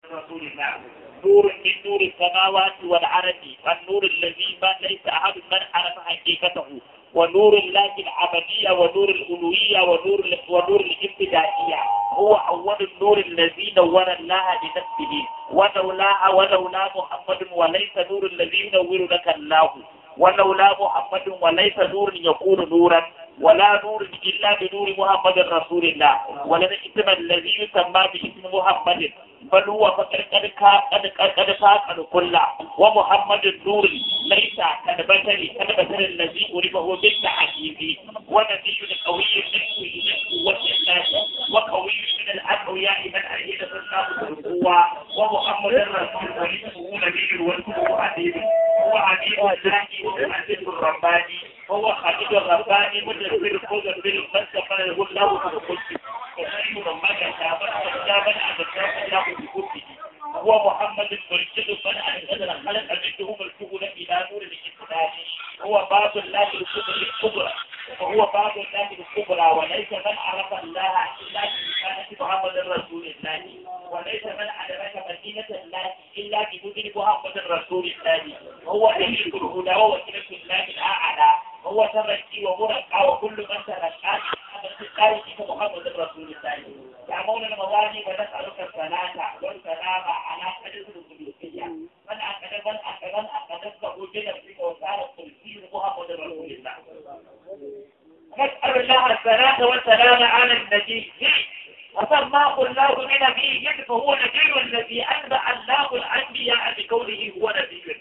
رسول الله نور من نور السماوات والأرض والنور الذي ما ليس أحد من عرف حقيقته ونور الله العملية ونور الألوهية ونور ونور الابتدائية هو أول النور الذي نور الله بنفسه ولولا ولولا محمد وليس نور الذي ينور لك الله ولولا محمد وليس نور يكون نورا ولا نور إلا بنور محمد رسول الله ولن اسم الذي يسمى باسم محمد بل هو فقد قد قد قد قد كل ومحمد النور ليس كالبشر كالبشر الذي أربه بالتحديد ونبي قوي من والإخلاص وقوي من الأقوياء من أيد الله بالقوة ومحمد الرسول وليسه نبي والكتب عديد هو عديد الله ومحدث الرباني هو خليل الرباني مدبر الخضر بالفلسفة له الله بالقدس وخير من شابه شابه أبدا الله بكله هو محمد المرشد من أنزل الخلق منهم الكهول إلى نور الإسلام هو باب الله الكبرى وهو باب الله الكبرى وليس من عرف الله إلا بمكانة محمد رسول الله وليس من أدرك مدينة الله إلا بمدن محمد رسول الله هو نبي الهدى ووكيلة الله الأعلى هو تركي ومرقى وكل من تركى هذا محمد رسول الله يا مولانا موالي ونسألك الصلاة والسلام على قدر القدسية من أكد من أكد من أكد وجد فيك وصار القدسي محمد رسول الله نسأل الله الصلاة والسلام على النبي وسماه الله بنبي فهو نبي الذي أنبأ الله الأنبياء بكونه هو نبي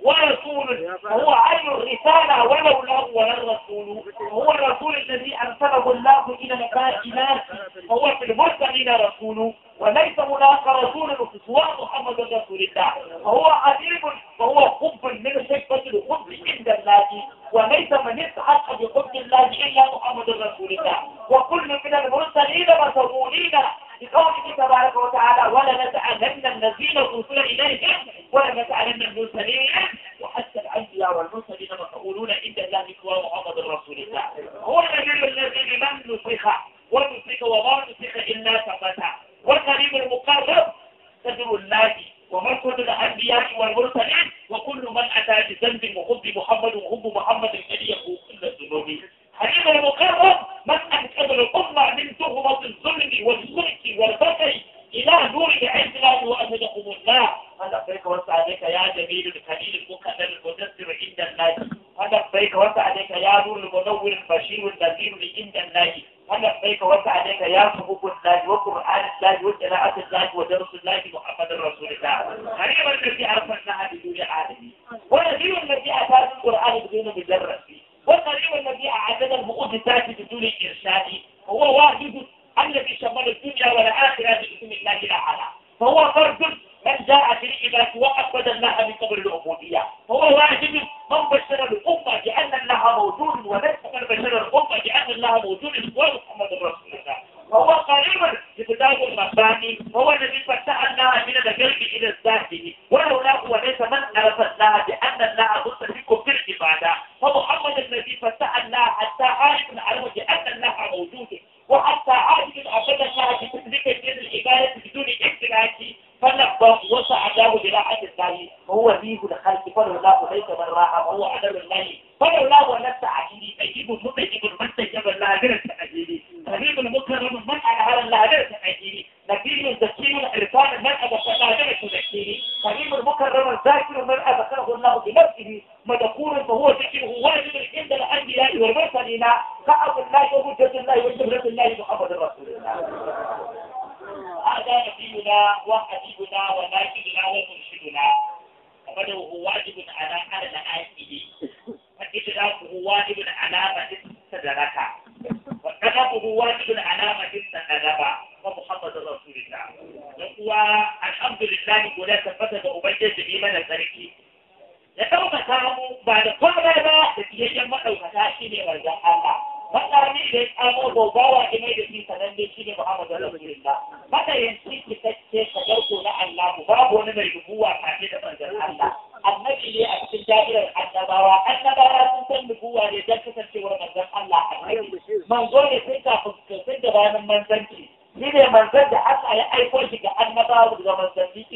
ورسول وهو عين الرسالة ولولاه ولا الرسول هو الرسول الذي أرسله الله إلى الكائنات فهو في المرسلين رسول وليس هناك رسول سوى محمد رسول الله فهو عظيم وهو حب من حكمة الحب عند الله وليس من يستحق بحب الله إلا محمد رسول الله وكل من المرسلين مسؤولين بقوله تبارك وتعالى ولنسألن الذين أرسل إليهم ولنسألن المرسلين وحتى الأنبياء والمرسلين مسؤولون عند الله سوى محمد رسول الله هو النبي الذي لمن نسخ ونسخ وما نسخ إلا ثبت والكريم المقرب صدر الله ومركز الأنبياء والمرسلين وكل من أتى بذنب وحب محمد وحب محمد الذي يقول كل الذنوب حليم المقرب من أنقذ الأمة من تهمة الظلم والشرك والبغي إلى نور عز الله وأمدكم الله هذا بيك وسعدك يا جميل الخليل المكرم المدثر عند الله هذا بيك وسعدك يا نور المنور البشير النذير عند الله هذا بيك وسعدك يا صحب الله وقرآن الله وقراءة الله ودرس الله محمد رسول الله غريبا الذي أرسلناها بدون عالمين ونذير الذي أتى القرآن بدون مجرد والقريب الذي أعدد المؤدسات بدون إرشاد هو واحد الذي شمل الدنيا والآخرة باسم الله الأعلى فهو فرد من جاء في العباد وأقبل الله من قبل العبودية هو واجب من بشر الأمة بأن الله موجود وليس من بشر الأمة بأن الله موجود ومحمد رسول الله وهو قريب لكتاب الرباني هو الذي فتح الله من القلب إلى الذات ولولا وليس من عرف الله بأن الله مستحق في العبادة فمحمد الذي فتح الله حتى عارف العلم بأن الله موجود وحتى عارف أبدا الله بتدريك من العبادة بدون اشتراك فلقى وسعده براحة الله وهو ذيه الخلق فلولا ليس من راحة وهو عدل الله فلولا ولست عجيبي تجيب متجب من تجب الله غير التعجيبي كريم المكرم من أنهر الله غير التعجيبي نبي زكي عرفان من أبقى الله غير التذكيري كريم المكرم الذاكر من أذكره الله بنفسه مذكور فهو ذكره واجب عند الأنبياء والمرسلين كعب الله وحجة الله وجبرة الله محمد رسول الله هذا نبينا وحبيبنا وناجدنا ومرشدنا ومن هو واجب على على الآية فإدراكه واجب على من استدرك وطلبه واجب على من استدرك ومحمد رسول الله وهو الحمد لله ولا ثبت بأبيض إيمان الزركي ya ɗaukaka mu ba da komai ba da fiyayyen maɗaukaka shi ne manzan Allah. Matsami da ya tsamo gobawa da mai da shi sananne shi ne Muhammadu Rasulullah. Matsayanci fitacce ka ɗauko na Allah babu wani mai rubuwa kafin da manzan Allah. Annabi ne a cikin da'irar annabawa. Annabawa sun san nubuwa ne don kasancewar manzan Allah annabi. Manzo ne sai kafin sun da bayan manzanci. Shi ne manzan da Allah ya aiko shi ga annabawa da manzanni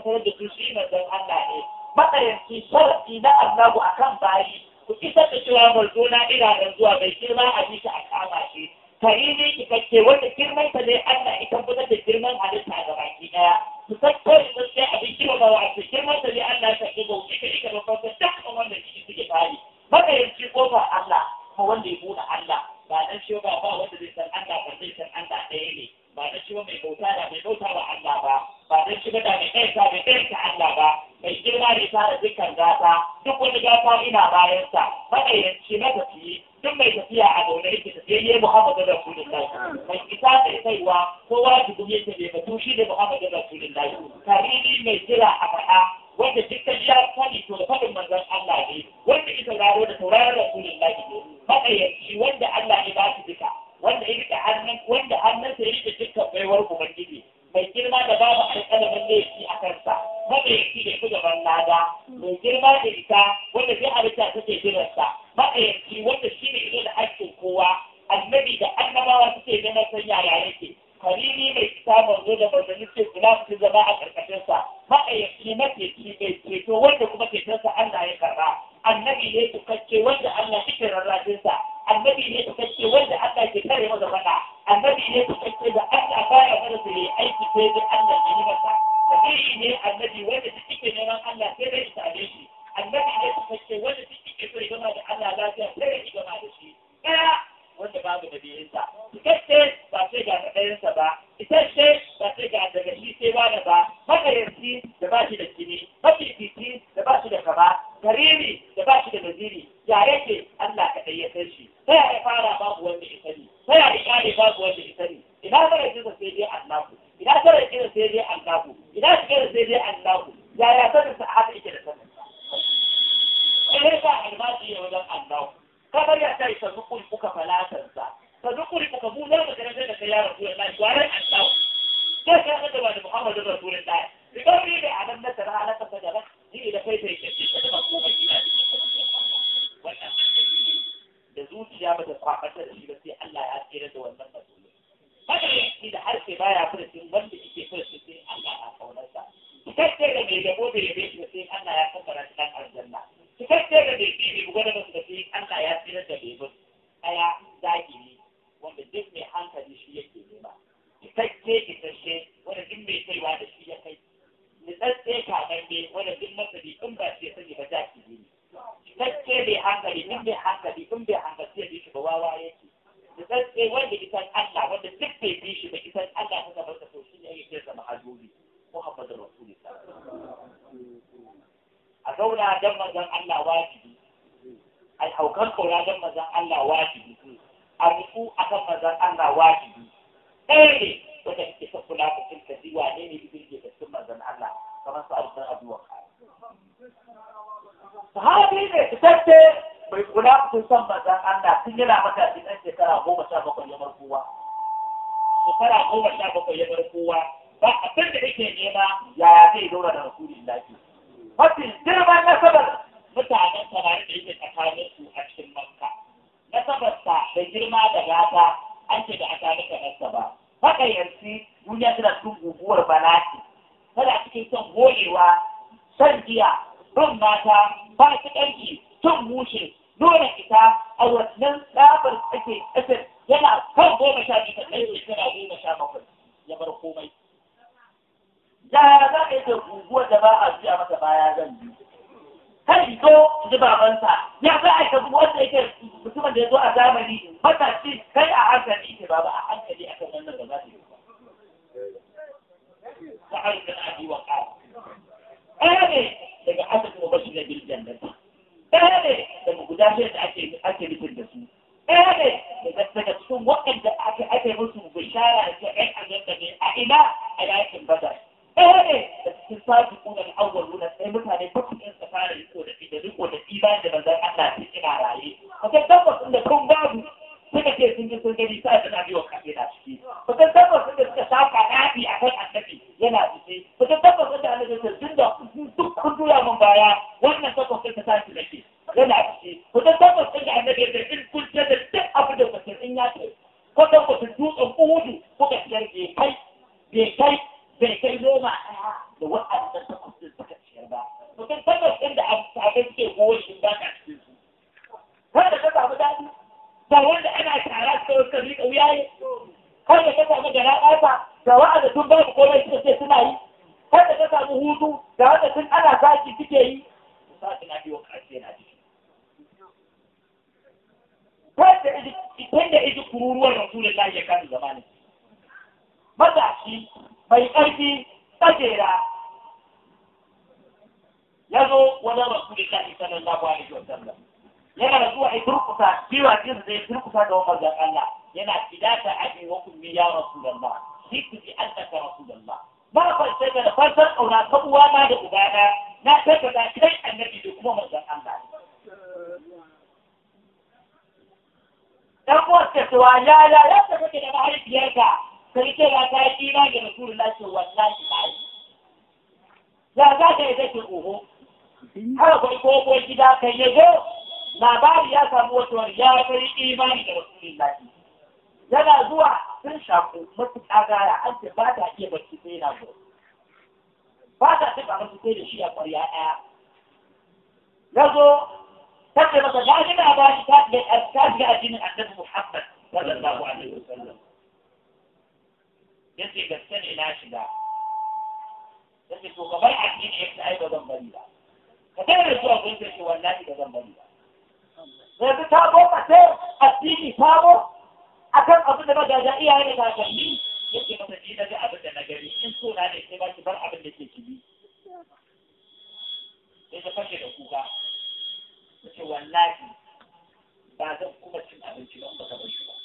sanar da su shi manzon Allah ne matsayanci sharafi na Allahu akan bayi ku isar da cewa manzo na ina nan zuwa bai girma a bisa a kama shi karimi cikakke wanda girman ta ne Allah ya tabbatar da girman halitta ga baki daya su san kawai sun sai abin girma ba wato girman ta ne Allah ya sake bauti ka ika babban ta dukkan wanda shi suke bari matsayanci kofar Allah kuma wanda ya buɗe Allah ba dan shi ba ba wanda zai san Allah ba zai san Allah ɗaya ne ba dan shi ba mai bauta da mai bauta wa Allah ba ba dan shi ba da mai kai mai kai Allah ba mai girma ne tare dukkan gata duk wani gata ina bayansa matsayanci na tafiye duk mai tafiya a zaune yake tafiyayye Muhammadu Rasulullahi mai isa mai kaiwa kowa jikin yake bai batu shi ne Muhammadu Rasulullahi karimi mai jira a faɗa wanda dukkan ya sani to da faɗin manzon Allah ne wanda ita raro da tauraron Rasulullahi ne matsayanci wanda Allah ya ba shi duka wanda ya rike hannun wanda hannunsa ya rike dukkan baiwar Ubangiji mai girma da babu alƙalamin laifi a kansa matsayanci da ku gaban lada mai girma da ita wanda zai halitta take jiransa matsayanci wanda shi ne ido da haƙƙin kowa annabi da annabawa suke neman san yaya yake karimi mai fita manzo da manzanni ce kula su zama a ƙarƙashinsa matsayanci mateci mai ceto wanda kuma cetonsa Allah ya karɓa annabi ne tukakke wanda Allah yake rarrafinsa annabi ne tukakke wanda Allah ke kare masa faɗa annabi ne tukakke da Allah baya mana su yi aiki sai dai Allah ya yi masa sabili ne annabi wanda duk yake neman Allah sai dai ya same shi annabi ne tukakke wanda duk yake so ya gama da Allah lafiya sai ya gama da shi ɗaya wanda babu da biyinsa tukakke ba sai ga ɗayansa ba isasshe ba sai ga daga shi sai wani ba makayarci da ba shi da jini mafifici da ba shi da kama karimi da ba shi da naziri ya yake Allah kaɗai ya san shi ta yaya fara babu wanda ya sani ta yaya kare babu wanda ya sani ina fara jinsa sai dai Allahu ina fara jinsa sai dai Allahu ina shiga sai dai Allahu yaya sanin sa haka yake da sanin sai ka albashi ya wajen Allahu kamar ya kai sa zukuri kuka falatansa sa zukuri kuka mu na makarantar da kai ya rasu Allah gwaran Allahu sai ka ga da Muhammadu Rasulullahi idan ni da anan na tara ala ka da ni da kai sai ke da ba ko ba kina wannan da zuciya ba ta kwafata da shi ba sai Allah ya tsere da wannan mutum haka ne da harshe baya furcin wanda yake furcin sai Allah ya kaunarsa cikakke da mai gabo da yabe shi sai Allah ya kabbara shi dan aljanna cikakke da mai bi bai gwada masa da sai Allah ya tsere da bai aya zahiri wanda duk mai hankali shi yake nema cikakke isasshe wanda duk mai kaiwa da shi ya kai nitsatse kamanne wanda duk masani in ba shi sani ba jaki ne nitsatse mai hankali in mai hankali in bai hankali ya bi shi ba wawa yake nitsatse wanda isan Allah wanda duk bai bi shi ba isan Allah ta zama da so shi ne yake zama hajobi Muhammadu Rasulullah a zauna don manzon Allah wajibi a haukan kaura don manzon Allah wajibi a rufu akan manzon Allah wajibi ɗaya ne wanda ke ta kula da tilka ziwa ne ne ibn ke cikin manzon Allah kamar su abu abu wa sahabi ne fitacce bai kula kun san manzon Allah tun yana matashi ɗan shekara goma sha bakwai ya bar kowa shekara goma sha bakwai ya bar kowa ba abin da yake nema yaya zai dora da rasulillahi mafi girman nasabar mutanen samari da yake tsakanin su a cikin makka nasabarsa da girma da gata an ce da aka nika nasa ba haka yanzu duniya tana cikin guguwar bala'i tana cikin son goyewa son giya bin mata ba su ɗanki son mushe nuna ita a wannan tsabar tsake ƙasar yana kan goma sha biyu kan ɗaya shekara goma sha bakwai ya bar komai yaya za a yi da guguwar da ba a juya masa baya zan bi kai zo ji babansa ya za a yi wanda yake mutumin da ya zo a zamani matashi kai a hankali ke baba a hankali akan wannan da za ta yi ba sa'ar da abi wa ƙara ɗaya ne daga asibin mabashi na bil jannati ɗaya ne daga guda shi da ake ake nufin da su ɗaya ne daga cikin waɗanda ake ake musu bishara da ke ɗan aljanna ne a ina a yakin badar ɗaya ne da cikin sabi kuna da awwal nuna sai mutane bakwai ɗin su fara riko da da riko da iman da manzon Allah sai ina raye akwai tabbas da kun babu suka ce sun ji sun gani sai da nabi wa kafe na ciki akwai tabbas da suka saka nabi a kan annabi yana ciki akwai tabbas da annabi sai tun da duk kun tura min baya wannan tabbas da ta tashi nake yana ciki akwai tabbas da annabi ya ce in kun ce da duk abin da kuka in ya ce ko da ku dutsen uhudu kuka ciyar bai kai bai kai bai kai noma ɗaya da waɗanda suka kada ta samu hutu da wanda tun ana saki suke yi saki na biyo ƙarshe na ciki tun da iji kururuwar rasulullahi ya kan zamanin matashi mai ƙarfi tsagera ya zo wajen rasulullahi sallallahu alaihi wa sallam yana zuwa ya turkusa cewa jinsa zai turkusa da wani manzon Allah yana idata abi wa ummi ya rasulullah shi ku ji annaka rasulullah ba fa sai da farkon kauna ta uwana da ubana na tabbata kai annabi da kuma manzon Allah dan uwar ta cewa ya ya ya ta kake da mahaifiyarka sai ce ya ta yi imani da rasulullah ce wallahi ba yi ya za ka yi take oho har kai ko gida kai ya zo labari ya samu wata ya kai imani da rasulullah yana zuwa sun shaku matuƙa gaya an ce ba ta iya barci sai yana zo ba ta taɓa masu sai da shi a ƙwarya ɗaya ya zo ta ce masa ya ji na ba shi ta shiga addinin annabi muhammad sallallahu alaihi wasallam ya ce gaske ne na shiga ya ce to ka bar addini ya ce ai ba zan bari ba ka tare zuwa gun ce wallahi ba zan bari ba yanzu ta boka sai addini sabo akan abin da magaja iyaye da kakanni yake masa ji na ga abin da na gani in so na ne sai ba ki bar abin da ke kibi sai ta fashe da kuka ta ce wallahi ba zan kuma cin abinci ba ba ka bar shi ba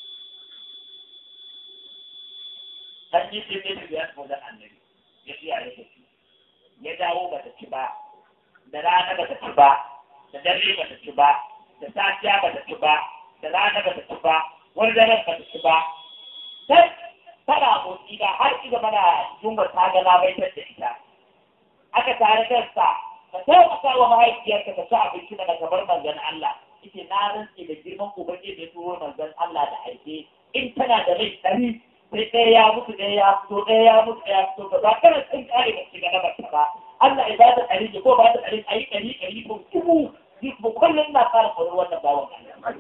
dan yi sai ne da ya da annabi ya ci ya rike shi ya dawo ba ta ci ba da rana ba ta ci ba da dare ba ta ci ba da safiya ba ta ci ba da rana ba ta ci ba wani daren ba ta ci ba sai tana motsi da har ci gaba da jumbar ta ga labaitar da ita aka tare da sa ka taimaka wa mahaifiyarka ka ci abinci daga gabar manzon Allah ita na rantse da girman ubangiji da ya turo manzon Allah da aike in tana da rai ɗari sai ɗaya ya mutu ɗaya ya fito ɗaya ya mutu ɗaya ya fito ba za kana sun kare ba shiga na barka ba Allah ya ba ta ɗari ko ba ta ɗari ayi ɗari ɗari ko dubu mu kullum na fara kwarar wannan bawan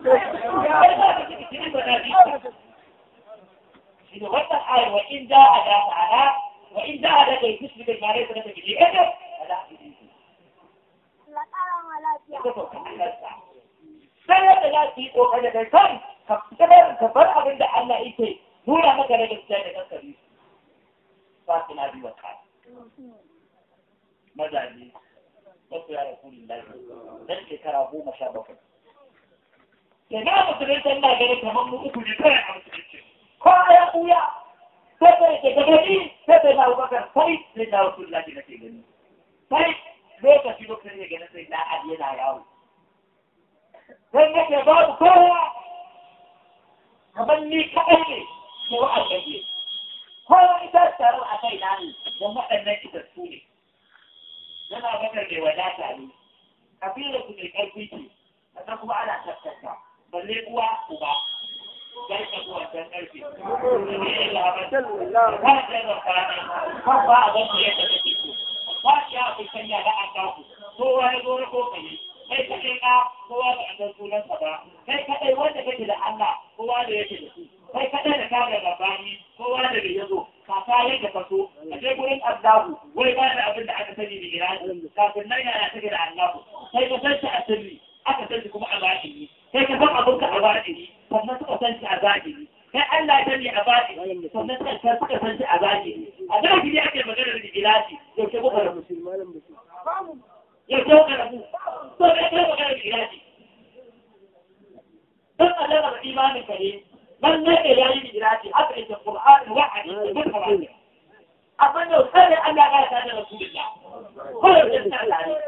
shi ne wannan ayar wa in ja a da ma'ana wa in ja a da kai fushi da mare ta da bije kada sai yadda za su yi kokari da kai ka fitar ka bar abin da Allah yake nuna maka da gaskiya da kankari ba su na biyu ka mazaje wasu ya rasulun lafi dan shekara goma sha bakwai da na musulunta ina gani kamar mu uku ne kawai a musulunci ko ya ɓuya sai sai ke gani sai sai na abubakar sai sai na rasulun lafi na ke gani sai lokaci lokacin ya gani sai na ali yana yawo sai nake babu kowa kamar ni kaɗai ne ko wa'adaje kowa ita taron a kai na ne don waɗannan ita su ne yana bakar mai wadata ne kabilar ku mai ƙarfi ce sannan kuma ana tattata balle uwa uba zai ka zuwa can ƙarfi ne labar ba ta da kwana kan ba a gani yadda take so ba shi ya fi sanya da an kaku kowa ya zo na kokari kai ka kai ka kowa da an san sunansa ba kai kaɗai wanda kake da Allah kowa da yake da su kai kaɗai da kaga gabani kowa da bai yazo kaka yadda ka so a je gurin Allahu wai ba da abin da aka sani da irani kafin nan yana take da Allahu kai ka san shi a sirri aka san shi kuma a zahiri kai ka san abin ka a zahiri sannan suka san shi a zahiri kai Allah ya sani a zahiri sannan suka suka san shi a zahiri a zahiri ake magana da irani yaushe kuka da musulmanin yaushe kuka da mu to kai kai magana da irani dan Allah da imanin ka ne من نجي يعني مجراتي أبعد القرآن واحد يقول أظن سنة أن لا غير هذا رسول الله كل الإنسان عليه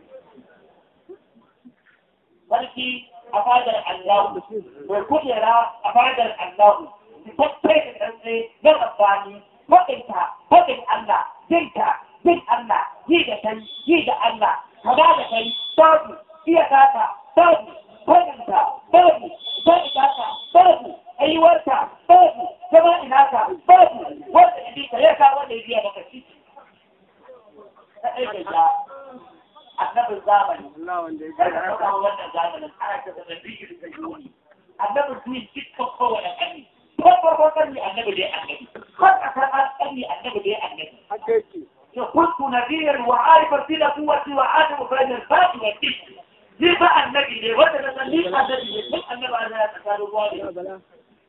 ولكن أفاد الله وكل يرى أفاد الله تفكر الأنسي من الثاني وإنت وإن الله جيت جيت الله جيت شيء جيت الله هذا شيء تابي هي ذاتا تابي وإنت تابي وإنت تابي aiwarta babu zama ina ka babu wanda ya bika ya kawo wanda ya biya maka shi ta aika ya annabin zamani kada ka kawo wannan zamanin ana ta zama biyu da yuni annabin duniya dukkan kowane ƙarni ko farko ƙarni annabi da ya annabi har a san an ƙarni annabi da ya annabi كنت نذير وعارف ارتدى قوتي وعارف فإن الفاتي والدين ليه بقى النبي ليه وده ليه النبي ليه النبي على تسال الله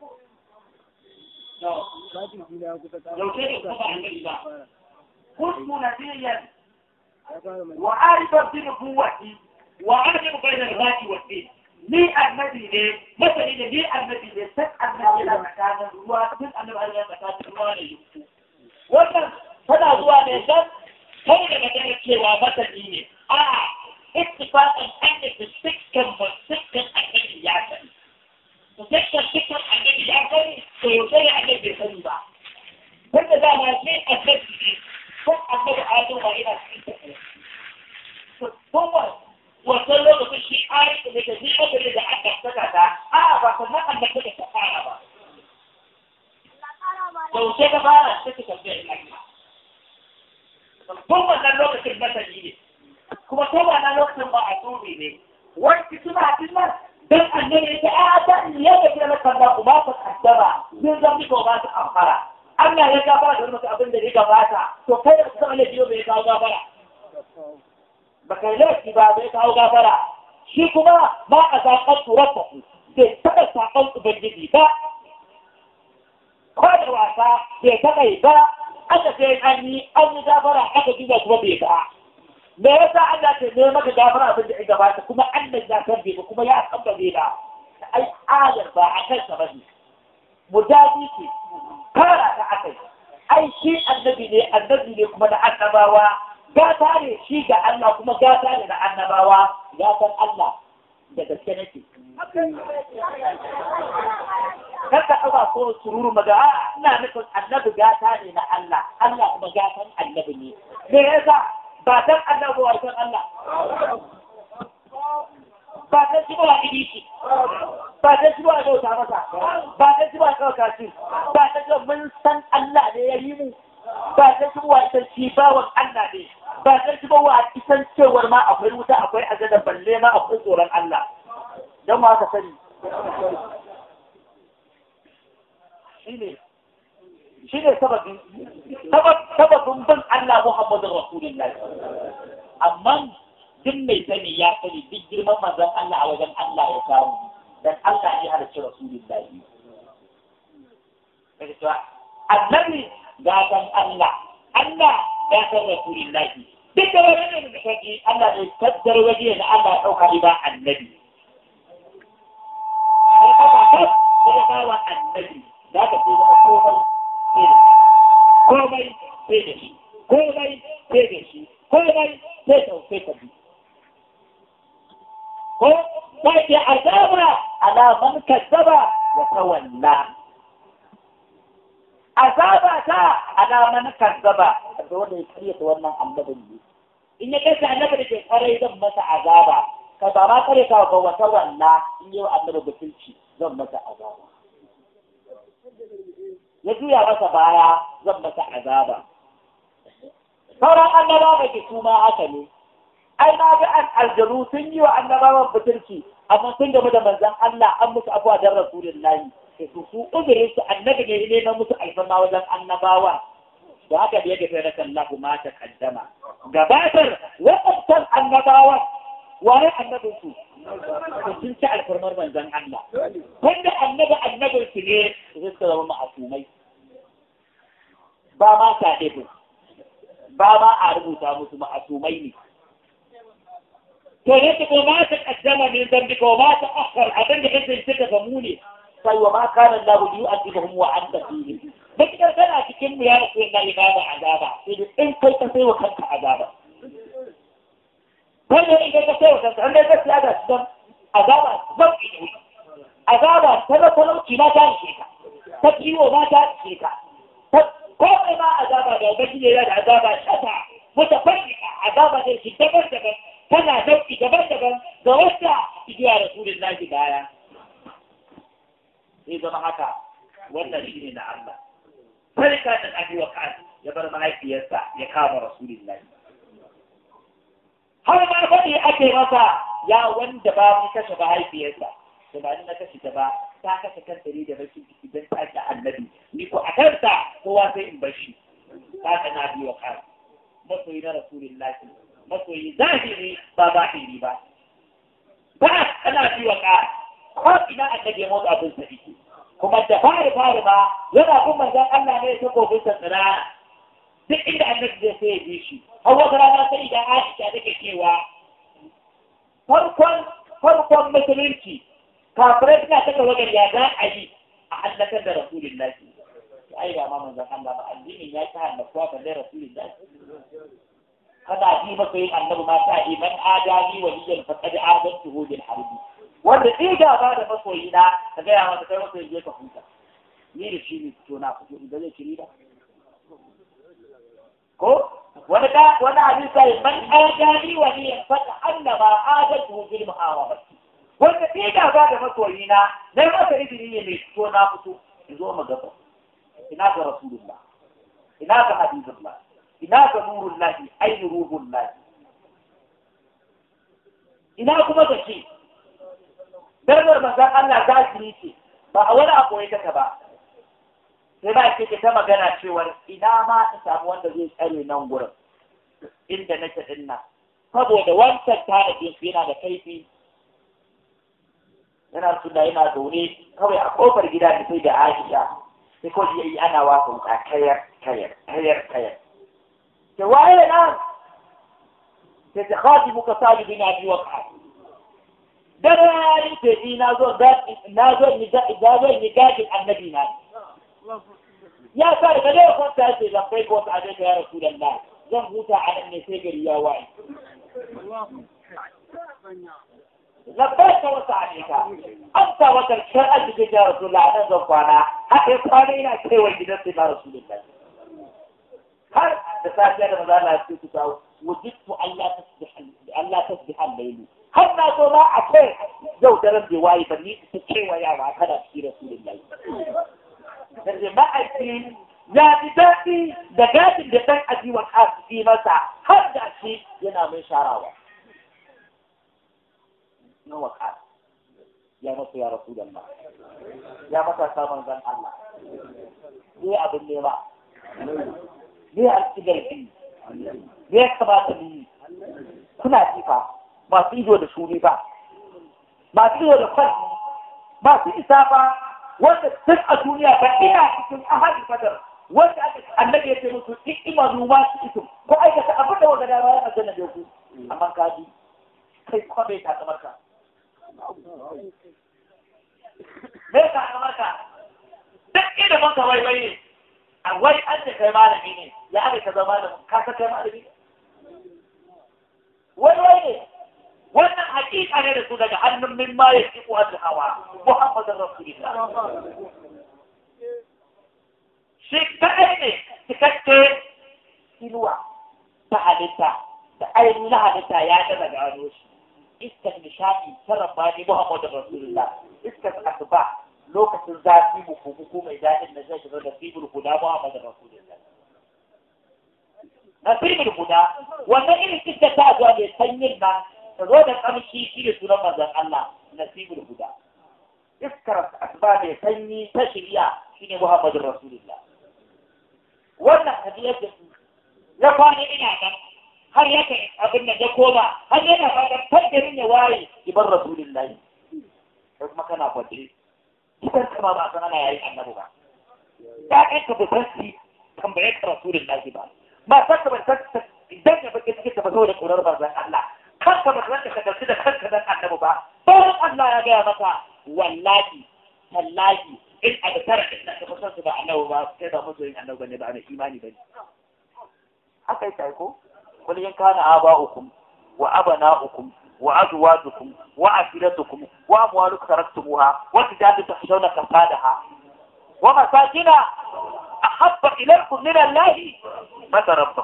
لو كده طبعا النبي بقى كنت نذيرا وعارف ارتدى قوتي وعارف بين الفاتي والدين ni annabi ne masani ne ni annabi ne sai annabi yana tsakanin ruwa duk annabi yana tsakanin ruwa da yuku wannan tana zuwa ne dan kai da magana cewa masani ne a ittifaqan annabi sikkan ba sikkan annabi ya sani to sikkan sikkan annabi ya sani to yau sai annabi bai sani ba wanda za ma sai annabi ne ko annabi adamu ba ina cikin to kuma wannan lokacin shi ayi da daga shi ɓangare da aka saka ta a ba sannan an daga ta fara ba yaushe ka fara sai ka tafiya ina ina tun wannan lokacin masani ne kuma tun wannan lokacin ba a turi ne wani suna tunan don annabi ya a ta ya ga kira kalla ku ba ta kaddara zai zan ko ba ta amfara Allah ya gabara da wani abin da ya gabata to kai da kuma ne biyo bai kawo gabara baka laifi ba bai kawo gafara shi kuma ba a zaɓar turarsa bai taɓa saƙon ubangiji ba ko da wasa bai taɓa yi ba aka sai an yi an yi gafara aka duba kuma bai ba me yasa Allah ke ne maka gafara abin da ya gabata kuma Allah ya san bai ba kuma ya san ba bai ba ai ayar ba a kansa ba ne mudaji ce fara ta akai ai shi annabi ne annabi ne kuma da annabawa gata ne shi ga Allah kuma gata ne da annabawa gatan Allah da gaske nake. Kaka ɗaga ko sururu maga a ina nufin annabi gata ne na Allah, Allah kuma gatan annabi ne. Me yasa ba dan annabi wa san Allah. Ba dan shi ba ibisi. Ba dan shi ba bauta masa. Ba dan shi ba ɗauka shi. Ba dan shi mun san Allah ne ya yi mu. Ba dan shi ba san shi bawan Allah ne. ba ta ci ba wa kisan cewar ma akwai wuta akwai azada balle ma akwai tsoron Allah don ma ka sani shine shine sababin sababin bin Allah Muhammadu Rasulullah amma duk mai sani ya sani duk girman manzon Allah a wajen Allah ya samu dan Allah ya halarci Rasulullah daga cewa annabi gaban Allah Allah ya san Rasulullahi duk da wani da kake Allah ne kaddar waje da Allah ya dauka ba annabi sai ka ba ka sai ka wa annabi da ka ce komai sai da shi komai sai da shi komai sai da sai ka bi ko sai ya azaba ala man kazzaba wa tawalla azaba ta alaman kazzaba da wanda ya karyata wannan annabin ne in ya kasa annabi da ke kwarai zan masa azaba ka ba ma kare ka ga wata walla in yi wa annabi butulci zan masa azaba ya juya masa baya zan masa azaba sauran annabawa ke su ma haka ne ai na ga an aljanu sun yi wa annabawan butulci amma sun game da manzon Allah an musu abuwa dan rasulullahi su su uzurin su annabi ne ne na musu alfarma wajen annabawa da haka da ya gafe na kallahu ma ta kaddama gabatar waɗancan annabawa wani annabin su sun ci alfarmar manzon Allah wanda annabi annabin su ne su suka zama ma'asumai ba ma ta ba ma a rubuta musu ma'asumai ne to yadda ko ma ta kaddama min zambi ko ma ta akhar abin da kake suka gamu ne sai wa ma kana Allah yu'adhibuhum wa anta fihim bakar kana cikin mu ya rasu na ibada azaba sai da in kai ka sai wa kanka azaba wanda idan ka sai wa kanka an dai gaskiya da su azaba zan yi azaba ta da talauci ma ta ishe ka ta ciwo ma ta ishe ka komai ma azaba da baki ne da azaba shata mutafarrika azaba da shi daban-daban tana dauki daban-daban ga wanda igiya rasulullahi baya sai zama haka wannan shi ne na Allah. Farka da Abi Waqas ya bar mahaifiyarsa ya kama Rasulullahi. Har ma faɗi ake masa ya wanda ba mu kashe mahaifiyarsa. Da ba ni na kashe ta ba, ta kashe kanta ne da rashin ciki don ta ta annabi. Ni ko a kansa kowa sai in bar shi. Ta ta na Abi Waqas. masoyi na rasulullahi masoyi zahiri ba zahiri ba ba ana ji wa ka ko ina annabi ya motsa abin sa yake kuma da fari fari ba yana kun manzon Allah ne ta kofin sa tsira duk inda annabi zai sai ya bi shi har wata rana sai da Aisha take cewa farkon farkon musulunci kafirai suna taka wajen ya za a yi a hallakar da rasulullahi ai ba ma manzon Allah ba addinin ya ta hallaka ba da rasulullahi kada ji masa yin annabi ma ta yi man adani waliyan faqad adantuhu bil harbi wanda ɗi gaba da masoyi na ka gaya masa kai masoyi je ka huta ni da shi ne fito na fito idan zai kiri da ko wani da wani abin sai man adani waliyan faqad annama adantuhu bil muhawara wanda ɗi gaba da masoyi na na masa izini ne mai fito na fito in zo mu gaba ina ga rasulullah ina ga habibullah ina ga nurun lahi ai ruhun lahi ina kuma da shi darajar manzan Allah zahiri ce ba a wani abu ya taka ba sai ba ce ta magana cewar ina ma ta samu wanda zai tsare nan gurin inda nake din nan saboda wancan tanadin su yana da kaifi yana suna yana zaune kawai a kofar gida da sai da Aisha sai ko yi ana wasa wuka kayar kayar kayar kayar ke waye nan sai ta khaji muka sabi bin abi waqa dare ce ni na zo da na zo ni da da zo ni gadin annabi na ya sa da kaje ko ta ce da kai ko ta ce ya rasulullah zan huta a nan ne sai gari ya waye لبيك وسعديك أنت وترشاء أجدك يا رسول الله أنا زفانا حقي قانينا كي وجدت يا رسول الله هل تساعد أنا ماذا لا يستطيع وجدت أن لا تصبح أن لا تصبح الليل هل ما تلا أكي جو درم جواي بني تكي ويا وعكنا في رسول الله لكن ما أكين يا بداتي دقات دقات أجي وكاس في مسا هل داشي ينام شراوة na waka ya masa ya rasu da Allah ya masa samun zan Allah ne abin nema ne a cikin garfi ne ya kamata ni kuna jifa masu ido da shuri ba masu ido da kwan masu isa ba wanda duk a duniya ba ina cikin ahadin fadar wanda aka annabi ya ce musu duk imanu ma su iso ko aikata abin da wanda da bayan aljanna da ku amma ka bi kai kwabe ta kamar ka me ka kamar ka duk ilimin ka wai wai a wai an ce kai malami ne ya aka ka zama da ka ka kai malami ne wai wai ne wannan hakika ne da su daga hannun min ma ya ci kuwa hawa muhammadin rasulullah shi kaɗai ne cikakke inuwa ta halitta da ainihin halitta ya daga gano shi iskar nishadi ta rabbani Muhammadu Rasulullah iskar asuba lokacin zafi muku muku mai daɗin da zai shiga da sibul guda Muhammadu Rasulullah nasibul guda wannan irin iskar ta zuwa mai sanyin nan ta zo da kamshi shi da sunan manzon Allah nasibul guda iskar asuba mai sanyi ta shirya shine Muhammadu Rasulullah wannan hadiyar da ya kwana ina nan har yake abin da ya koma har yana fatan tabbirin ya waye ibar rasulullahi sai kuma kana fadri kitan kama ba san ana yayi annabi ba ya kai ka bisanci tambaye ka rasulullahi ba ba sai ka bisanci idan ya baki cikin ta ba da kurar bazan Allah kanka ba zan ka dauki da kanka dan annabi ba bayan Allah ya gaya maka wallahi tallahi in a da tara da ka bisanci ba annabi ba sai ba mutum annabi ne ba mai imani ba ne haka yake ko قل إن كان آباؤكم وأبناؤكم وأزواجكم وعشيرتكم وأموال تركتموها وتجارة تخشون كسادها ومساكن أحب إليكم من الله فتربصوا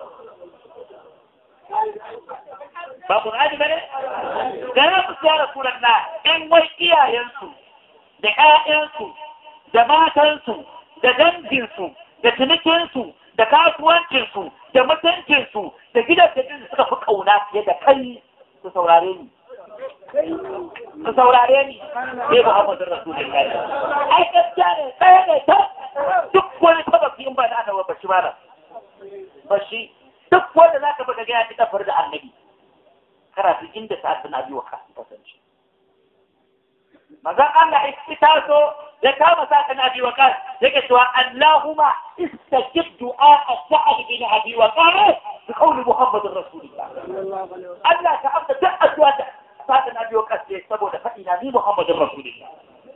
babu hadi bane da na ku ya rasulullah in wai iyayensu da ƴaƴansu da matansu da danginsu da cinikinsu da kasuwancinsu da mutuncinsu da gidajen da suka fi kauna fiye da kai su saurare ni. Su saurare ni sai Muhammadu Rasulullahi. Ai gaskiya ne ɗaya ne ta duk wani taba fi in ba da ana bashi ba Bashi duk wanda za ka baka ga ya ci kafar da annabi kana duk inda sa'ad bin abi waqas kasance manzon Allah ya taso da kama sa kan abi waqas yake cewa Allahumma istajib du'a sa'ad bin abi waqas bi qawli Muhammadur Rasulullah Allah ka amsa duk addu'a da sa'ad bin abi waqas ne saboda faɗi na ni Muhammadur Rasulullah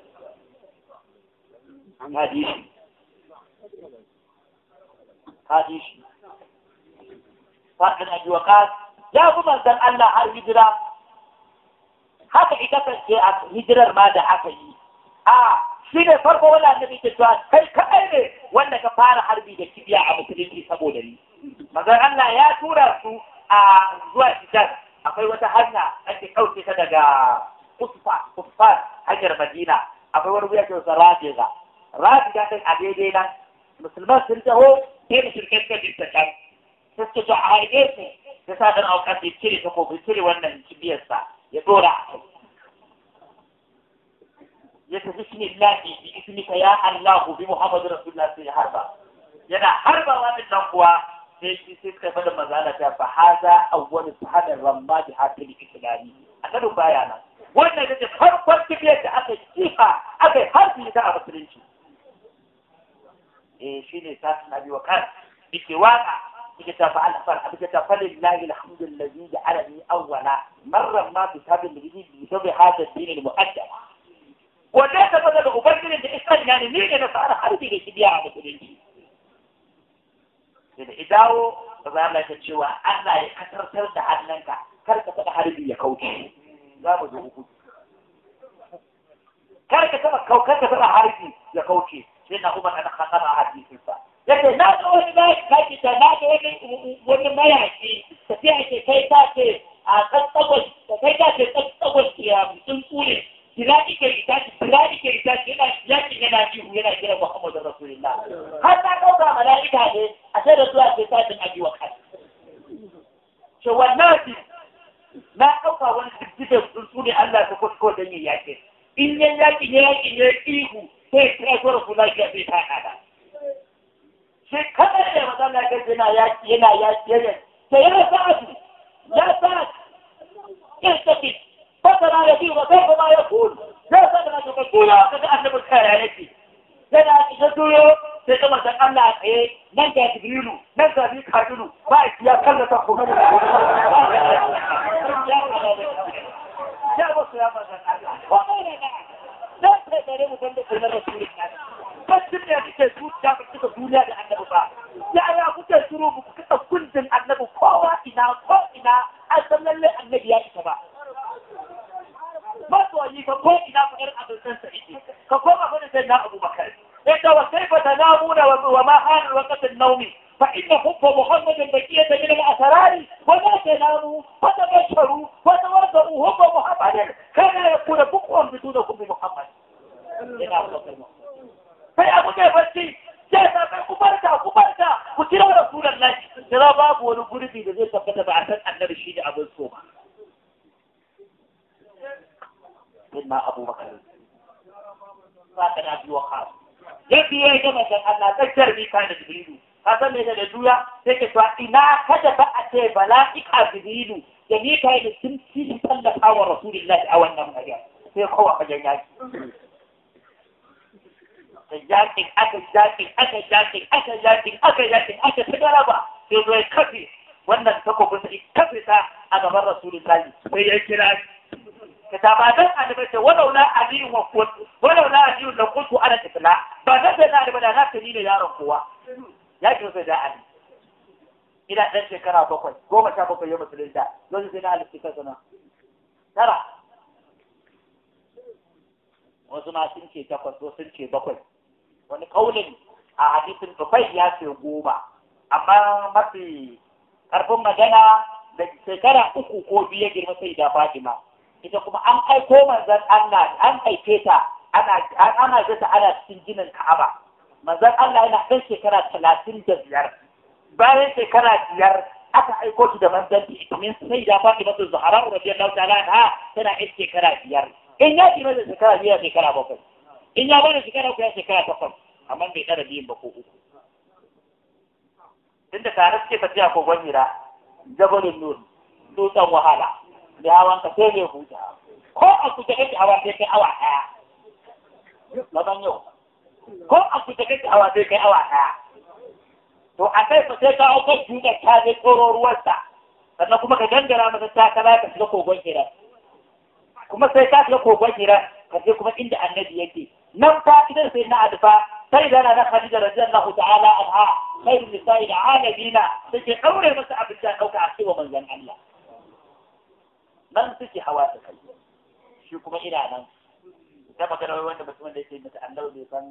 hadisi hadisi sa'ad bin abi waqas ya fi manzon Allah har hijira haka ita kasance a hijirar ma da aka yi a shi ne farko wani annabi ke cewa kai kaɗai ne wanda ka fara harbi da kibiya a musulunci saboda ni mazan Allah ya tura su a zuwa Hijaz akwai wata hanya ake ɗauke ta daga Usfa Usfa hanyar Madina akwai wani wuya ke wasa Rabiga Rabiga kai a daidai nan musulman sun taho sai da shirkai suka jinta can sai suke to a haide su ya sa dan auka ya cire ta ko cire wannan kibiyarsa ya dora a kai ya tafi shi ne lafi bi ismika ya Allah bi Muhammadu Rasulullah sai ya harba yana harba wannan nan kuwa sai shi sai suka fada mazala ta fa haza awwal sahadar ramma bi hakil islami annabi baya nan wannan da farkon kibiyar da aka kifa aka harbi ta a musulunci eh shine sa nabi wa kan bike waka bike ta fa'al fal bike ta fal lillahi alhamdulillahi ja'alani awwala marra ma bi sabil bihi bi sabi hada din al-mu'addab wanda ta fada da ubangijin da iskan yani ne ne na fara harbi da kibiya a musulunci da idawo ba za mu ta cewa Allah ya kasartar da hannunka kar ka taɓa harbi ya kauce za mu zo uku kar ka taɓa kaukar ka taɓa harbi ya kauce sai na umar ana kasar a hadisinsa yake na ga wani mayaki kaki ta na ga wani wani mayaki tafiya ke kai ta ce a kan tsagos da kai ta ce tsagos ya mutum tsure kira ike ita ce kira ike ita ce yana yakin yana jihu yana kira Muhammadu Rasulullah har na ɗauka mala'ika ne a sai da zuwa sai sajin abi wa kai ce wannan na ɗauka wani diddiga tsuntsu ne Allah ta kusko don yin yakin in yan yakin ya yakin ya ihu sai kira zuwa Rasulullah ya bai ta kada shi kadai ne maza Allah ya yana yaki yana yaki yana sai ya sa'adu ya sa'adu ya tafi fasara da biyu ba sai kuma ya kulu sai sai da ka kula kaga annabi kaya yake yana ya duyo sai kuma san Allah a tsaye nan ga Jibrilu nan ga Mika'ilu ba ya kalla ta kuma da ya ba su ya ba san Allah wa ne da da sai da mu san da kuma Rasulullah bacin da kike zuciya ba kika duniya da annabi ba ya ya kuke shiru ku kuka kundin annabi kowa ina ko ina an san lalle annabi ya isa ba masoyi ka ko ina ku irin abin san sa'idi ka koma fa da sai na Abu Bakar inda wa kaifa tanamuna wa ma hana waqt an-nawm fa inna hubba Muhammadin baqiyatan min al-asrar wa ma tanamu fa tabasharu wa tawaddu hubba Muhammadin kana yakuna bukwan biduna hubbi Muhammad ina Abu sai abu ne bacci sai ta kai ku barka ku barka ku kira Rasulullahi kira babu wani gurbi da zai tabbata ba a san annabi shi da abin so ba سيدنا أبو بكر فاتنا أبي وقاص yadda ya yi gama dan Allah tsakiyar bi kan da Jibrilu ka san me da duya sai ka cewa ina kada ba a ce bala'ika Jibrilu da ni kai da sun ci tallafa wa Rasulullahi a wannan mariya sai kowa fagen yaki da yakin aka yakin aka yakin aka yakin aka yakin aka ta garaba sai zo ya kafe wannan takobin sai kafe ta a gaban Rasulullahi sai ya kira كتابات أنا ولولا علي وقلت ولولا علي لقلت أنا تفلا بعد ذلك أنا بدأ نفسي يا رب يا جوز علي إلى أن شكرا بقول قوم شابك يوم الثلاثاء جوز سنا على السكة ترى wasu ma sun ce takwas wasu sun ce bakwai wani kaulin a hadisin bakwai ya ce goma amma mafi karfin magana da shekara uku ko biyu ya girma sai da Fatima ita kuma an aiko manzon Allah an aike ta ana ana ta ana cikin ginin Ka'aba manzon Allah yana ɗan shekara talatin da biyar bayan shekara biyar aka aiko shi da manzanci domin sai da Fatima ta Zahra radiyallahu ta'ala anha tana ɗan shekara biyar in ya kima da shekara biyar shekara bakwai in ya bada shekara uku ya shekara takwas amma bai ɗara biyun ba ko uku tunda tare suke tafiya kogon hira jabalin nur dutsen wahala da hawan ka sai mai huta ko a kuta kake hawa sai kai awa daya laban yau ko a kuta kake hawa sai kai awa daya to a kai fa sai ka hau kan dutsen ta zai tsoro ruwarsa sannan kuma ka gangara masa takala ka shiga kogon hira kuma sai ka shiga kogon hira ka je kuma inda annabi yake nan fa idan sai na adfa sai da na Khadija radiyallahu ta'ala anha khairu nisa'i alamina take daure masa abin da dauka a cewa manzon Allah nan suke hawa ta kai shi kuma ina nan da magana wanda mutum da yake mata annabi bai san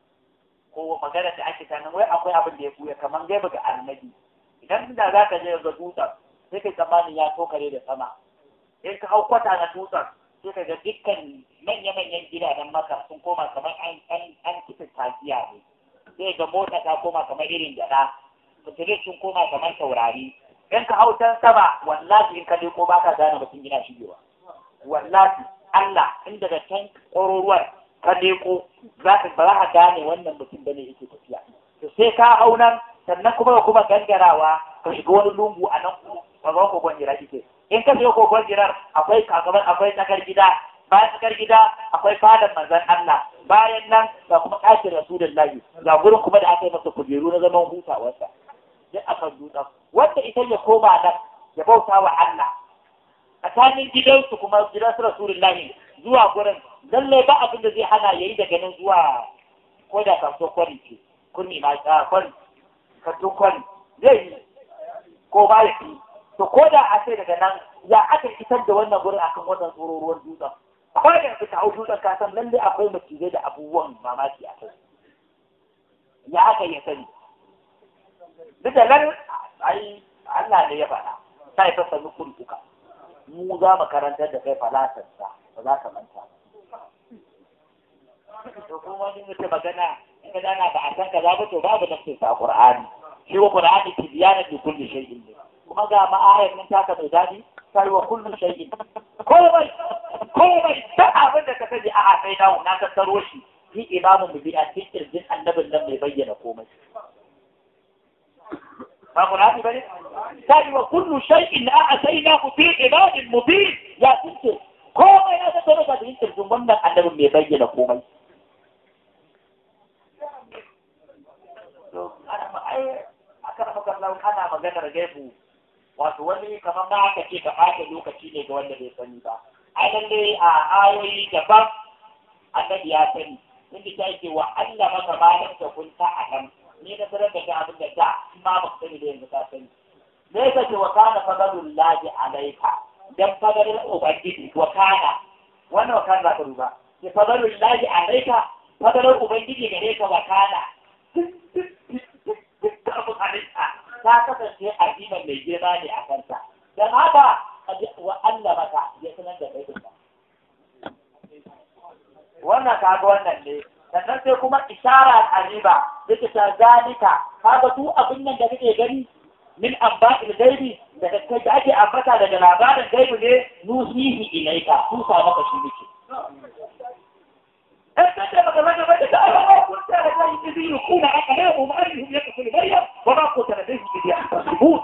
ko magana da ake sanan wai akwai abin da ya buya kaman gaiba ga annabi idan da za ka je ga dutsen sai kai tsammanin ya tokare da sama in ka hau kwata na dutsen sai ka ga dukkan manya-manyan gidajen maka sun koma kamar an an an kisa tafiya ne sai ga mota ta koma kamar irin gyada fitilis sun koma kamar taurari in ka hau can sama wallahi in ka leko ba ka gane mutum yana shigewa wallahi Allah in daga can ƙwaruruwar ka leko za ka ba za ka gane wannan mutum bane yake tafiya to sai ka hau nan sannan kuma ka kuma gangarawa ka shiga wani lungu a nan kamar kogon jira kike in ka shiga kogon jirar akwai kakabar akwai tsakar gida bayan tsakar gida akwai fadar manzon Allah bayan nan ga kuma ɗakin rasulullahi ga gurin kuma da aka yi masa kujeru na zaman hutawarsa duk akan dutsen wanda ita ya koma nan ya bauta wa Allah tsakanin gidansu kuma gidansu rasulullahi zuwa gurin lallai ba abin da zai hana yayi daga nan zuwa ko da kasuwar kwari ce kunni ma ta kwari kasuwar kwari zai yi ko ba ya fi to ko da a ce daga nan ya aka fitar da wannan gurin akan wannan tsororuwar dutsen akwai da fita hau dutsen ka san lallai akwai macizai da abubuwan mamaki a kai ya aka yi sani duk da nan ai Allah ne ya faɗa sai fa sanu kurkuka mu za mu karantar da kai falatarsa ba za ka manta to kuma wani mutum magana in ka dana ba a san kaza ba to babu nafsin sa Qur'ani shi wa Qur'ani tibyana li kulli shay'in kuma ga ma'ayar nan taka mai dadi sai wa kullu shay'in komai komai da abin da ka sani a sai dawo na tattaro shi ni imamu mu bi a cikin kirjin annabin nan mai bayyana komai ba Qur'ani bane sai wa kullu shay'in a'taynahu fi ibadin mubin ya tince komai ya tattaro da cikin kirjin wannan annabin mai bayyana komai ana maganar gaibu wato wani kamar ma aka ce ka ɓata lokaci ne ga wanda bai sani ba ai lalle a ayoyi daban annabi ya sani inda ta ce wa Allah maka malam da kun ta a nan ni na sanar da abin da da ma ba sani da yanzu ka sani me yasa ce wa kana fadalul lahi alaika dan fadalul ubangiji wa kana wannan wa kana ka duba ce fadalul lahi alaika fadalul ubangiji gare ka wa kana ta kasance aziman mai girma ne a kanta don haka wa Allah maka ya sanar da kai ba wannan kaga wannan ne sannan sai kuma isara aziba yake ta zalika kaga tu abin nan da kake gani min amba'il gaibi da kai da ake ambata daga labarin gaibi ne nusihi ilaika tu sa maka shi nake أنت لما كمان بدأت أنا كنت لديه إذ يلقون أقلامهم أنهم يقتل مريم وما كنت لديه إذ يحتسبون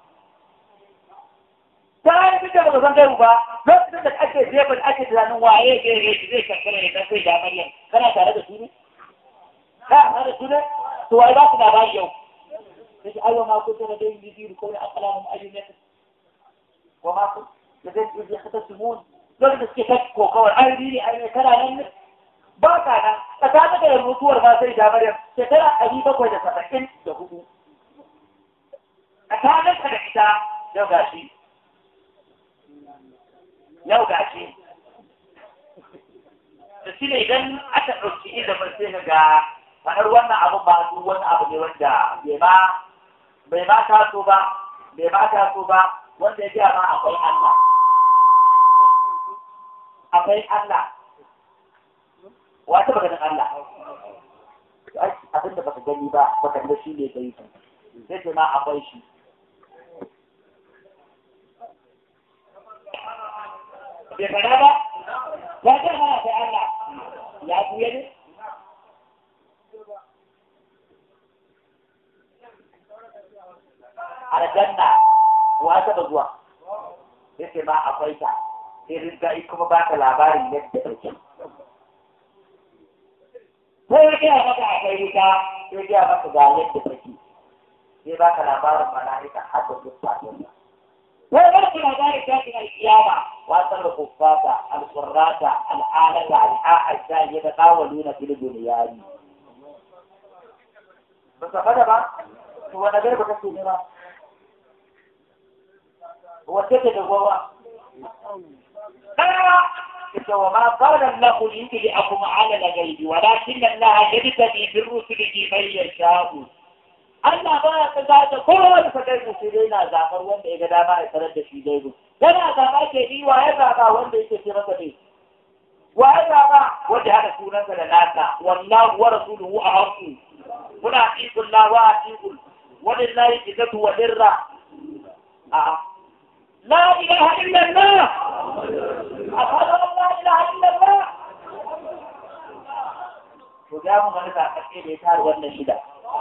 تعالى كنت لما كمان جايبوا بقى لا تقدر تأكد زي ما الأكد لأنه وعيه جاي جاي زي كان كان يتنفي يا مريم كان هذا سوري لا هذا سوري سؤالات نبايا يوم أيوة ما كنت لديه إذ يلقون أقلامهم أنهم يقتل وما كنت لديه إذ يحتسبون لو تسكتك وقول أهلي أهلي كان أهلي ba ka nan tsakanin da mutuwar ba sai da Maryam shekara ɗari bakwai da saba'in da hudu. Tsakanin ka da ita yau gashi. Yau gashi. Da shi ne idan aka ɗauki ilimin sai ka ga faɗar wannan abu ba su wani abu ne wanda bai ma bai ma taso ba bai ma taso ba wanda ya gaya ma akwai Allah. Akwai Allah. wata maganin Allah abin da baka gani ba baka ga shi ne gai sai ce ma akwai shi bai fada ba ya ce mana sai Allah ya buye ne ka taɓa zuwa yace ma akwai ta sai rinka kuma ba ka labarin yadda take sai ya gaya maka akwai wuta sai ya gaya maka ga yadda take sai ba ka labarin mala'ika har da duk fatin sai ba ka labarin tashin alkiyama wasan da kuffata alqurrata al'alata al'a'ajja ya da qawaluna fil dunyani ba ka fada ba to wanda garba kake ne ba wace ce da gowa وما قال الله ليطلعكم على الغيب ولكن الله يجتبي بالرسل من يشاء Allah ba ya ka zaɓa kowane fadar da shi na zaɓar wanda ya ga dama ya sanar da shi daidai. Yana zaɓa ke yi wa ya zaɓa wanda yake ce masa ne. Wa ya zaɓa wanda haɗa sunansa da nasa wallahu wa rasuluhu a haƙu. Muna atiqul la wa atiqul walillahi izzatu wa dirra. A'a. La ilaha illa Allah. أشهد أن لا إله إلا الله وجاء من غير تحقيق إيثار والنشدة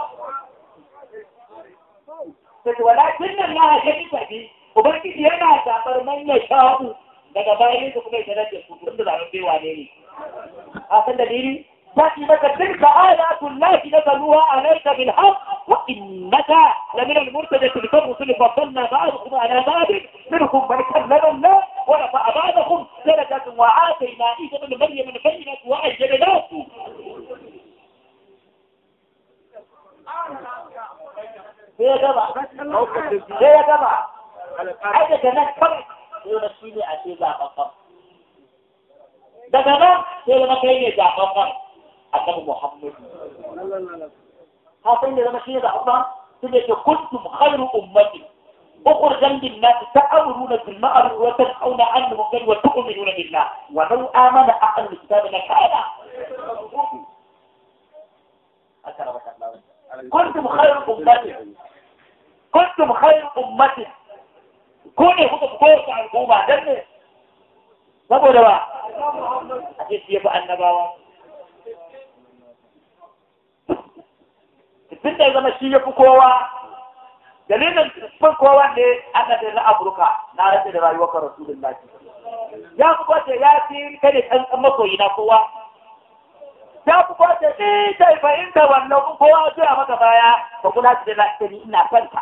ولكن الله يجب به وبركي yana zaɓar man ya sha'u daga bayan su kuma ya tarar da su tun da zaɓen bewa ne ne. A san dalili? تأتي لك تلك آيات الله نزلوها عليك بالحق وإنك لمن المرتدى تلك الرسل فضلنا بعضكم على بعض منهم من كلم الله ورفع بعضهم درجات وآتينا عيسى بن مريم البينات وأجلناه يا جماعة يا جماعة هذا كمان فرق يونسيني أشياء فقط daga nan sai zama kai ne zaɓaɓɓen annabi Muhammad. Hasan da zama shi ne zaɓaɓɓen su ne ke kuntum khairu ummati أخرجا للناس تأمرون بالمعروف وتنهون عن المنكر وتؤمنون بالله ولو آمن أهل الكتاب لكان كنتم خير أمة كنتم خير أمة كوني هو بقوة عن الأمة دنه saboda ba a ce shi ya fi annabawa tun da ya zama shi ya fi kowa dalilin fin kowa ne annabi na afirka na rage da rayuwar kan rasulun ya fi kwace ya fi kane kan kan makoyi na kowa ya fi kwace ni ta fahimta wannan kun kowa zuwa maka baya ba kula da lafiya ni ina fanta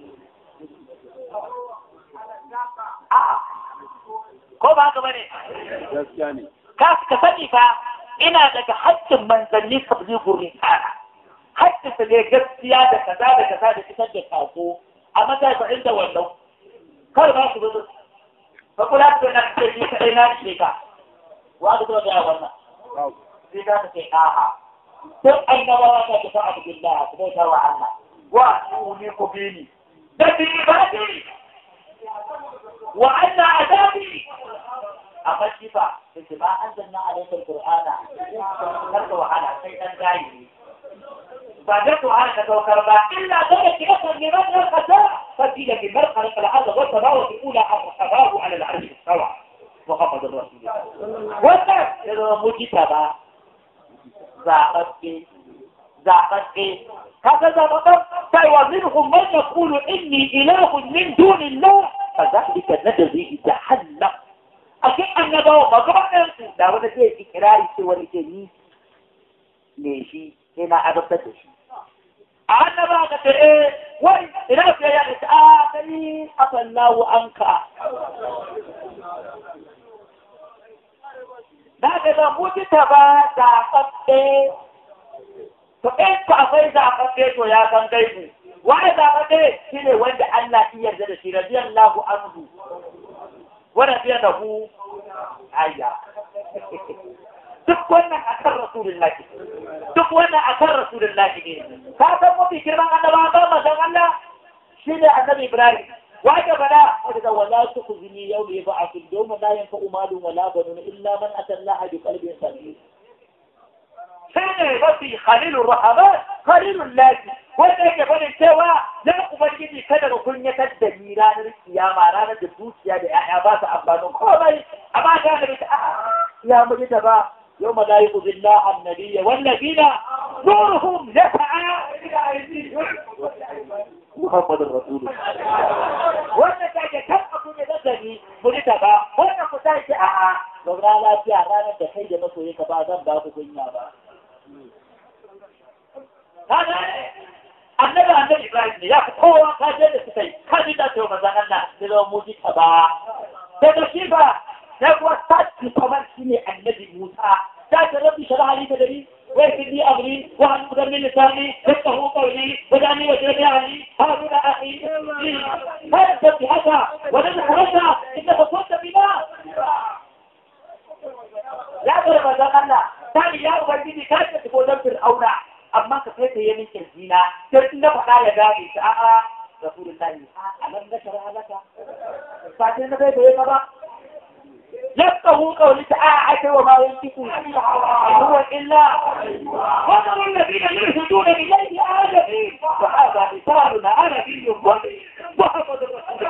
a'a ko ba haka bane gaskiya ne ka ka sani fa ina daga haƙƙin manzanni tablighur risala haƙƙin su ne gaskiya da kaza da kaza da fitar da sako a matsayin inda wannan kar ba su zo fa kula da na ce ni kai na ce ka wa ga da wannan sai ka ce a'a sai annabawa ta ta abu billah su ta wa Allah wa ni ku bini da bi ibadi wa anna adabi amma shi fa sai ba an zanna alaika alqur'ana kar ka wahala sai dan gayi ba da to ana ka saukar ba illa da ke kasar ne ba da kasa fadila bi marqal al-ard wa tabawu ula al-sabahu ala al-arsh sawa محمد رسول الله wannan da mujita ba zaɓaɓɓe zaɓaɓɓe kaga zaɓaɓɓen kai wa minhum man yaqulu inni ilahun min dunillah فذلك نجزي جهنم أكيد أن نبوا مقرأ da wani zai fi kirari ce wani ke ni ne shi sai na adabtar da shi a annaba ka ce eh wai ina fiye ya ce a kai afallahu anka da ka ga muji ta ba zaɓaɓɓe to in ku akwai zaɓaɓɓe to ya san gaibu wani zaɓaɓɓe shi ne wanda Allah ya yarda da shi radiyallahu anhu wa radiyallahu ayya duk wannan akan rasulullahi duk wannan akan rasulullahi ne ka san mafi girman annabawa ba mazan Allah shi ne annabi Ibrahim wanda bada wanda da wala tukhzini yawma yub'athul yawma la yanfa'u malun wala banun illa man ata Allah bi qalbin salim sai mafi khalilur rahman khalilul lahi wanda yake barin cewa na ubangiji kada ka kunyatar da ni ranar kiyama ranar da dukiya da ya'ya ba su amfanin komai amma ga da ta ya mu da ba يوم لا يخزي الله النبي والذين نورهم يسعى إلى أيديهم محمد الرسول وانا كان masoyi ka ba zan ba ku kunya ba kaga annabi annabi Ibrahim ne ya fi kowa ka je da suka yi ka ji da to manzon Allah da zama muji ta ba daga shi ba sai kuma sati kamar shi ne annabi Musa ta ta rabbi shara hali da dari wai fi ni amri wa an kudan min lisani yafqahu qawli wa dani wa jani ali haruna akhi har da bi haka wa da haka inda ka kunta bina ya ga manzon Allah tani ya ubangiji ka ta ko dan fir'auna amma ka kai ta yamin kirjina sai in na faɗa ya gane ta a'a rasulullahi a nan na shara halaka ba sai na bai da ba يفقه قولي تعالى وما ينطق هو إلا وذروا الذين يلحدون إليه آدمين وهذا مثالنا عربي مبين محمد رسول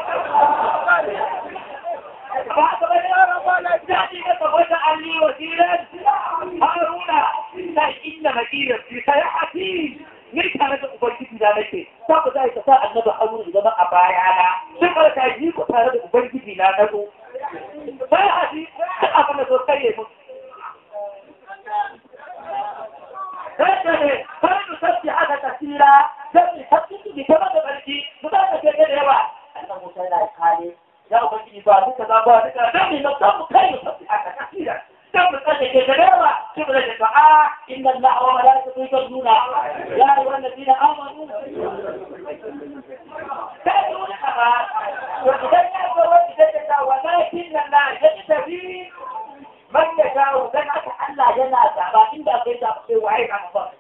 الله ذلك فوجعل لي وزيرا هارون إن مدينة في سيحتي ni tare da ubangiji da nake za ku zai ta sa annabi harun zama a bayana sai ka ta yi ku tare da ubangiji na na zo sai a ji abin da so kai ya mutu sai ka ne sai mu sabbi haka kasira sai mu sabbi su bi kama da barki mu za ka ce da yawa annabi musa yana kale ya ubangiji ba duka za ba duka dan mu na mu kai mu sabbi haka kasira ثم قال كذبوا ثم الدعاء إن الله وملائكته يصلون يا أيها الذين آمنوا كانوا لها وإذا ولكن الله يجتبي من يشاء سنة ألا ينازع لكن ذا قيد أبقي وعيد عن الله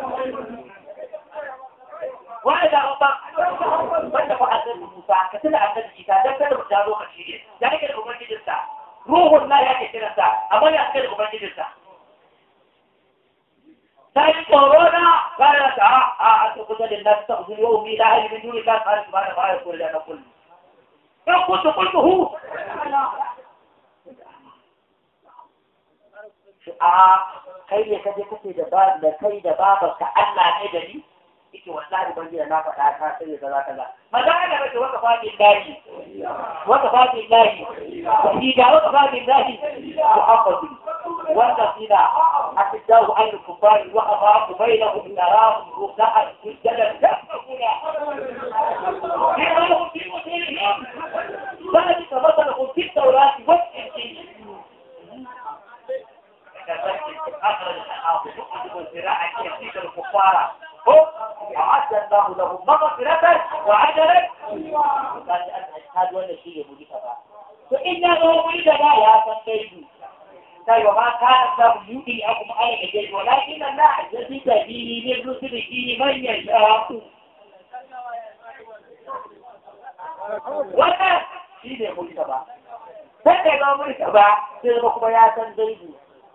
وإذا ربك من فعل موسى كتل عن الكتاب ده كده مجالو خشيه يعني كده أمر جدا روح الله yake kiransa amma ya kai da ubangijinsa sai corona kana ta a a to kuda da nas ta zuwa yau mi la hali min duni ka fara subhana wa ta'ala kullu da kullu in kuntu qultuhu a kai ne kaje kace da ba da kai da babanka Allah ne da ni yake wallahi ban da na faɗa ka sai da kaza magana da bace waka fadi lahi waka fadi lahi ni ga waka fadi lahi muhammad wanda sina akidahu an kufari wa afaku bainahum narahum ruka'a sujada tafkuna يراه في مسيرهم ذلك مثله في التوراة والإنجيل أخرج الحافظ يكتب الزراعة يزيد الكفار وعد الله لهم مغفرة وعجلا قال هذا ولا شيء يقول فإنه ولد لا يا سيدي طيب وما كان الله يؤتيكم على الجيش ولكن الله يزيد به من رسله من يشاء wannan shi ne mulka ba sai da ga mulka ba sai ba kuma ya san daidai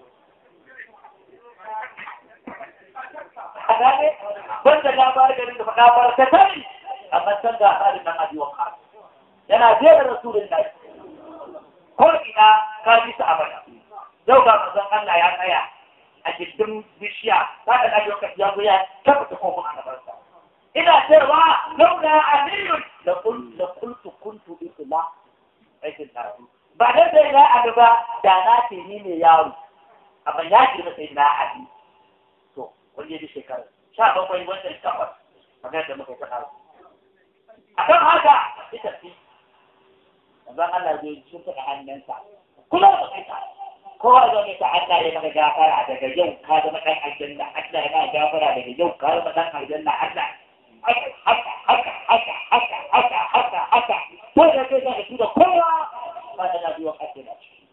a gane banda labarin garin da faɗa ba ta sani amma san ga halin nan abi wanka yana jera rasulun da ko ina ka ji su abada yau ga manzon Allah ya tsaya a gindin bishiya ka da ɗaji wakati ya zo ya tabbata kofin annabarsa ina cewa launa aliyun da kultu kuntu isla aikin tafi ba da sai na abu ba da na ce ni ne yaro amma ya girma sai na abi to wani yadda shekaru sha bakwai wannan takwas magana da muka faɗa a kan haka ita ce yanzu Allah zai shi ta hannunsa kuma ba kai ta kowa zo ne ta Allah ya maka gafara daga yau ka zama ɗan aljanna Allah ya maka gafara daga yau ka zama ɗan aljanna Allah haka haka haka haka haka haka haka haka ko da kai za ka tura kowa ba da na biyo kake da shi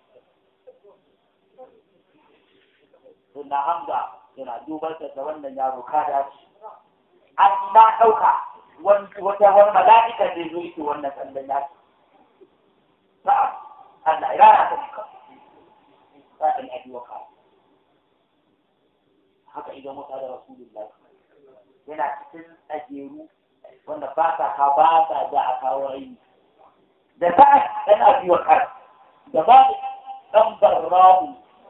Sunna Hamza yana dubar da wannan yaro ka dace an na ɗauka wata wani mala'ika zai zo yake wannan tsallan ya ce ba Allah ya rana ta shika ba ɗan abi wa haka idan mutu da rasulullahi yana cikin tsageru wanda ba sa ka ba sa da a kawo rai da ta ɗan abi wa da ba ɗan barrahu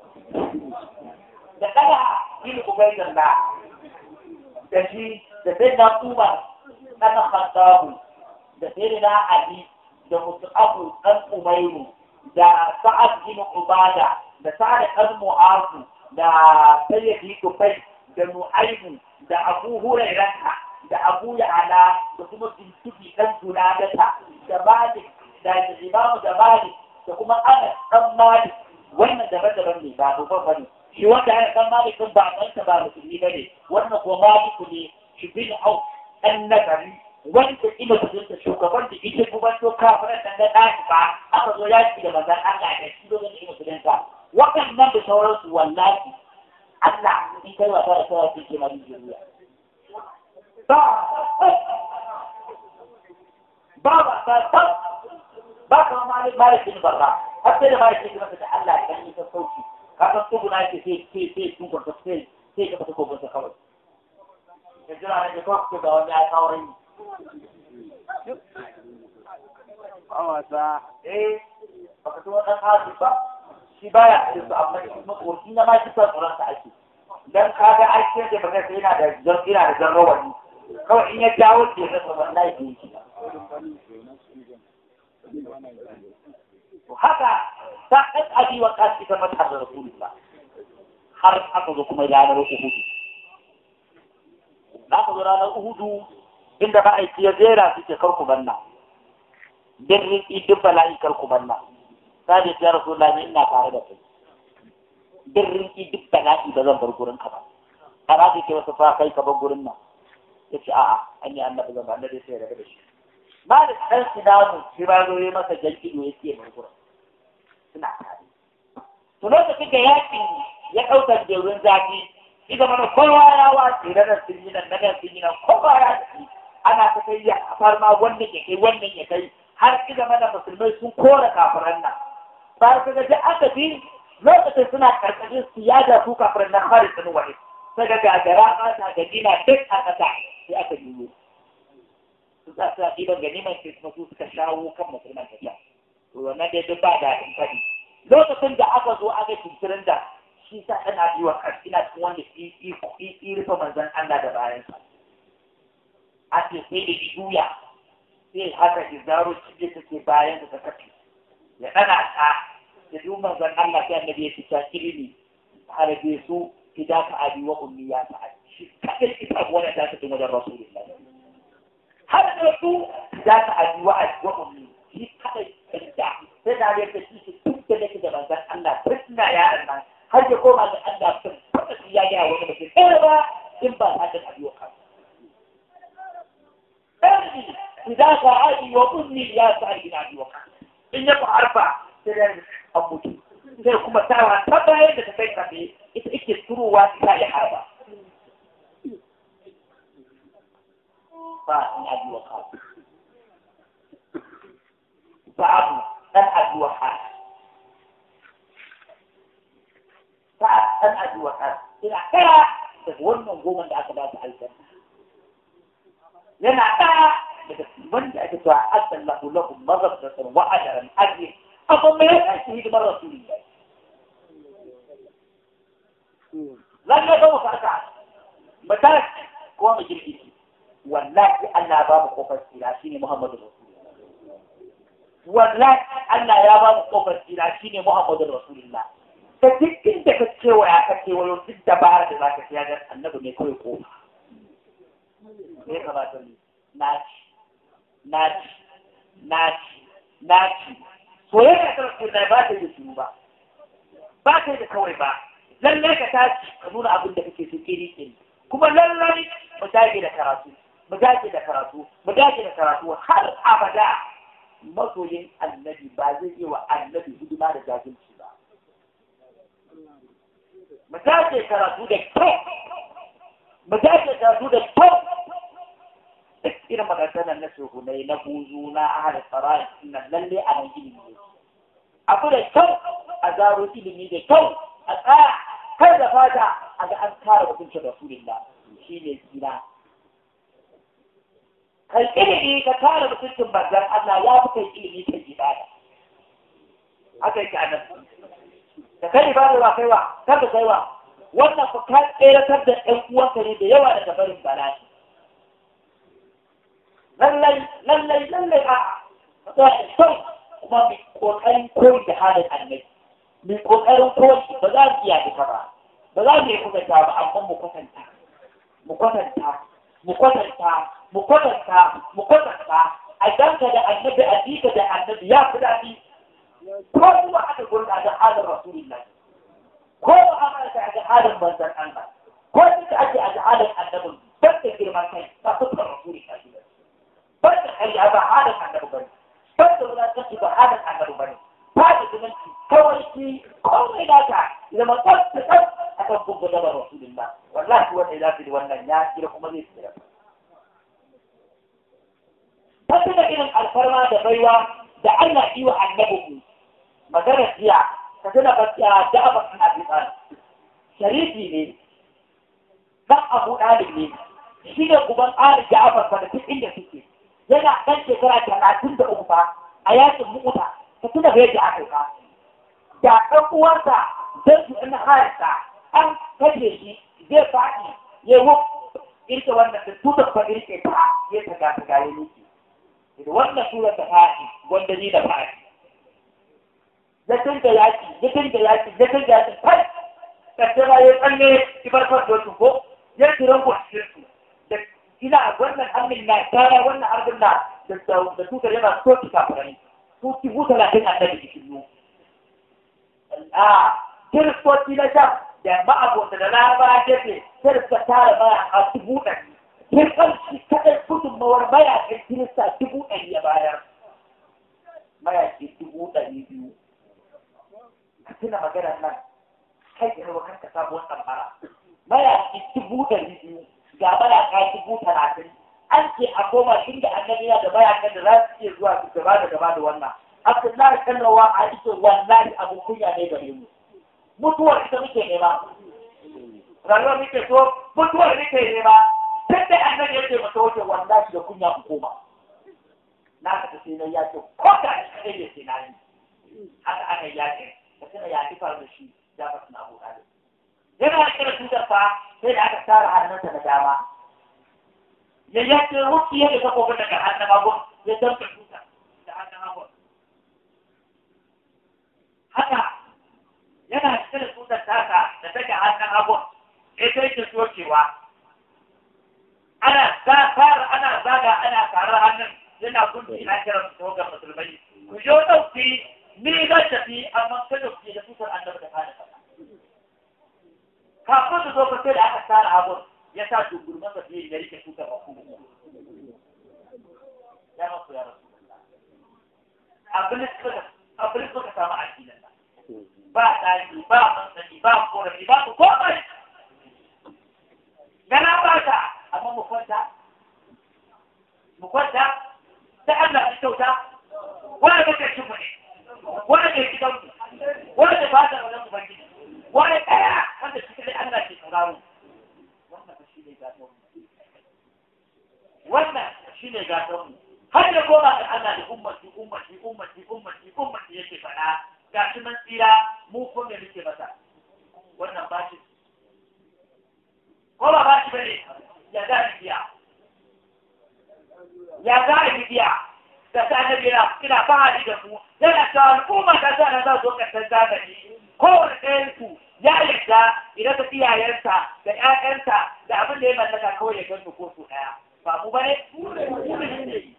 da ɗaya yin ubaidan da da shi da sai na kuma ɗana khattabu da sai na ali da musu'abu ɗan umairu da sa'ad bin ubada da sa'ad ɗan mu'azu da sayyidi kufai da nu'aimu da abu hurairata da abu ya'ala da kuma bintubi ɗan junadata da malik da imamu da malik da kuma ana ɗan malik wannan daban-daban ne ba babban bane shi wanda ana ɗan malik ɗin ba ɗansa ba musulmi ba ne wannan kuma maliku ne shi bin au ɗan nagari wanda ina kudinta shugaban da ita kuma to kafiran da na ɗaki ba aka zo yaki da manzan Allah da shi lokacin ina kudinta waɗannan da sauransu wallahi Allah in kai wasa da sauran su ke mari jiriya ba ba ba ba ba ba kama malik malik bin barra har sai da malik bin barra da Allah ya yi ta sauki ka san tsuguna ke sai sai sai sun kwanta sai sai ka fata kogonsa kawai ya jira ne da kawai ga wani ya kawo rai wasa eh baka tuwa dan hali ba shi baya da su amma shi makoci na ma shi son tsoron sa ake dan kaga ai sai da baka sai yana da jan ina da jan rawani kawai in ya dawo ke da sa wallahi bai shi to haka ta ɗan abi wa kasi ta mata da rasulullah har aka zo kuma ranar uhudu na ka zo ranar uhudu inda ba aiki ya zera suke karku banna bin rinki duk bala'i karku banna sai ya rasu lami ina tare da kai bin rinki duk bala'i ba zan bar gurin ka ba har aka ce wasu fa kai ka bar gurin nan ya ce a'a an yi annabi zan ba annabi sai ya rabu da shi ba da ɗan sinanu shi ba zo yi masa jan ido ya ce bar gurin suna tare to lokacin da yakin ya ɗaukar jerin zafi ita mana kowa ya wace da nan sun yi nan na nan sun yi nan kowa ya tafi ana ta kai ya kafar ma wannan ya kai wannan ya kai har ita mana musulmai sun kora kafiran nan ba su ga aka bi lokacin suna karkashin su ya da su kafiran nan har sun wani sai ga gagara mata ga dina duk a kasa sai aka biyo su za su ɗiban ganiman sai kuma su suka shawo kan musulman ta can to wannan dai duk ba da in faɗi lokacin da aka zo aka kinkirin da shi sa ana biyu wa ina cikin wanda yi rufe manzan Allah da bayansa a ce sai da juya sai haka izaro cike take bayan da ta kafi ya dana ta da duk manzon Allah sai annabi ya fita ilimi harbe su fidaka abi wa ummi ya ta shi kadai ita wannan da ta tun wajen rasulullah har da su fidaka abi wa wa ummi shi kadai ita sai da ya ta shi tun da nake da manzon Allah tunda ya nan har ya koma da Allah sun fada shi ya ga wani mutum ɗaya ba in ba ta da abi wa kansa أرضي فداك أبي وأمي يا سعيد بن أبي وقاص إن يبقى أربع سنين أبوتي sai kuma tawa ta bayan da ta kai kafe ita ake turowa ta yi harba ba in abi wa kafu babu dan abi wa kafu ba dan abi wa kafu ina kaya daga wannan goma da aka ba ta aljanna yana ɗaya daga wanda ake cewa asan lahu lahu mazabatan wa ajaran ajri amma me yasa shi hidimar rasulullahi lan ne ba farka mata ko mu girki wallahi Allah ba mu kofar tsira shine Muhammadu Rasulullah wallahi Allah ya ba mu kofar tsira shine Muhammadu Rasulullah ta dukkan da ka cewa ya ka cewa yau duk dabara da zaka ci ga annabi ne kawai kofa ya kamata ne naci naci naci naci soyayya ta rasu da ba ta yi da ba ba ta yi da kawai ba lallai ka tashi ka nuna abin da kake so kiri kiri kuma lallai mu dage da karatu mu dage da karatu mu dage da karatu har abada masoyin annabi ba zai yi wa annabi hidima da jahilci ba mu dage karatu da kyau mu dage karatu da kyau duk irin maganar na shehunai na buzu na ahal tsara nan lalle a nan ilimi ne abu da kyau a zaro ilimi da kyau a tsaya kar da fata a ga an kare mutuncin rasulullah shi ne tsira kai ilimi ka kare mutuncin manzon Allah ya fi kai ilimi kai ibada haka yake anan da kai ibada ba kaiwa kar da kaiwa wannan ku ka tseratar da ɗan uwanka ne da yawa daga barin bala'i lallai lallai lallai a kyau kuma mai kokarin koyi da halin annabi mai kokarin koyi ba za mu iya duka ba ba za mu yi kuma ta ba amma mu kwatanta mu kwatanta mu kwatanta mu kwatanta mu kwatanta a danka da annabi a jika da annabi ya fi daɗi ko kuma aka gurɗa da halin rasulullahi ko ba a da halin manzon Allah ko duka ake a halin annabin ban da girman kai ba su kan rasulullahi ban da kai ba halin annabi bane ban da wulatanci ba halin annabi bane ba da zumunci kawai ki komai naka zama tsafta tsaf a kan gungu da rasulullah wallahi wanda ya zafi wannan ya kira kuma zai tsira ta tuna irin alfarma da baiwa da Allah yi wa annabi magana jiya ka tuna bakiya da aba kan abi sharifi ne dan abu dalib ne shi ne guban ali ja'far fa da duk inda suke yana dan shekara talatin da uku fa a yakin mu'uta ka tuna bai da aka ka da ɗan uwarsa zai su ina harisa an kashe shi zai faɗi ya yi irke wannan da tutar fa irke ta ya ta gata ga ya nuki da wannan tura ta faɗi wanda ni da faɗi ya tinka yaki ya tinka yaki ya tinka yaki kai kace ma ya tsalle ki bar farko su ko ya tiran ku cikin su da ina wannan amin na kara wannan arbin na da da tutar yana so ki kafare su ki huta lafiya annabi cikin mu a kiristoci na shan da ma'abota da laraba gefe sai da suka tara maya a dubu ɗari kirkan shi kaɗai gudunmawar mayakin kirista dubu ɗari ya bayar mayaki dubu ɗari biyu ka tuna maganar nan kai da rawa kanka sabuwar tambara mayaki dubu ɗari biyu ga mayaka dubu talatin an ce a koma inda annabi yana da mayakan da za su iya zuwa su gaba da gaba da wannan Abdullahi kallawa a ita wallahi abu kunya ne gare mu. Mutuwar ita muke nema. Rayuwar muke so, mutuwar muke nema. Tun da annabi yake mata wace wallahi da kunya ku koma. Na ka tafi na ya ce ko da shi kadai ya ce na yi. Haka aka yi yaƙi. Da tuna ya fi faru da shi ya fa suna abu ɗalib. Yana da kira tutar fa sai da aka tara hannunsa na dama. Ya yace ruki ya da takobin daga hannun hagu ya damta tutar da hannun hagu. haka yana cikin tutar taka da take hannun abu ita yake sokewa ana fara ana zaga ana karar hannun yana gunci na kiran su ga musulmai ku yo dauki ni zan tafi amma kada ku da tutar annabi da kana fada kafin su zo ka sai da aka tsara abu ya sa dungurman sa fiye ya rike tutar aku ya masu ya rasu abin da abin da suka samu addinin ba ɗaki ba mansani ba korafi ba ku komai gana ba ta amma mu kwanta mu kwanta ta Allah ya kyauta wanda kake cin mu ne wanda ke gidan mu wanda ke fata wannan mu bangi wanda kaya wanda shi kai Allah ke sauraro wannan shi ne gato wannan shi ne gato har da goma da Allah da ummati ummati ummati ummati ummati yake faɗa ga shi nan tsira mu ko me muke masa wannan ba shi ko ba ba shi bane ya za a biya ya za a biya da ta annabi yana ina fahari da ku yana cewa al'umma ta sa na za zo kasar zamani kowane ɗayan su ya yarda idan ta iyayensa da ƴaƴansa da abin da ya mallaka kawai ya gansu ko su ɗaya ba mu bane mu ne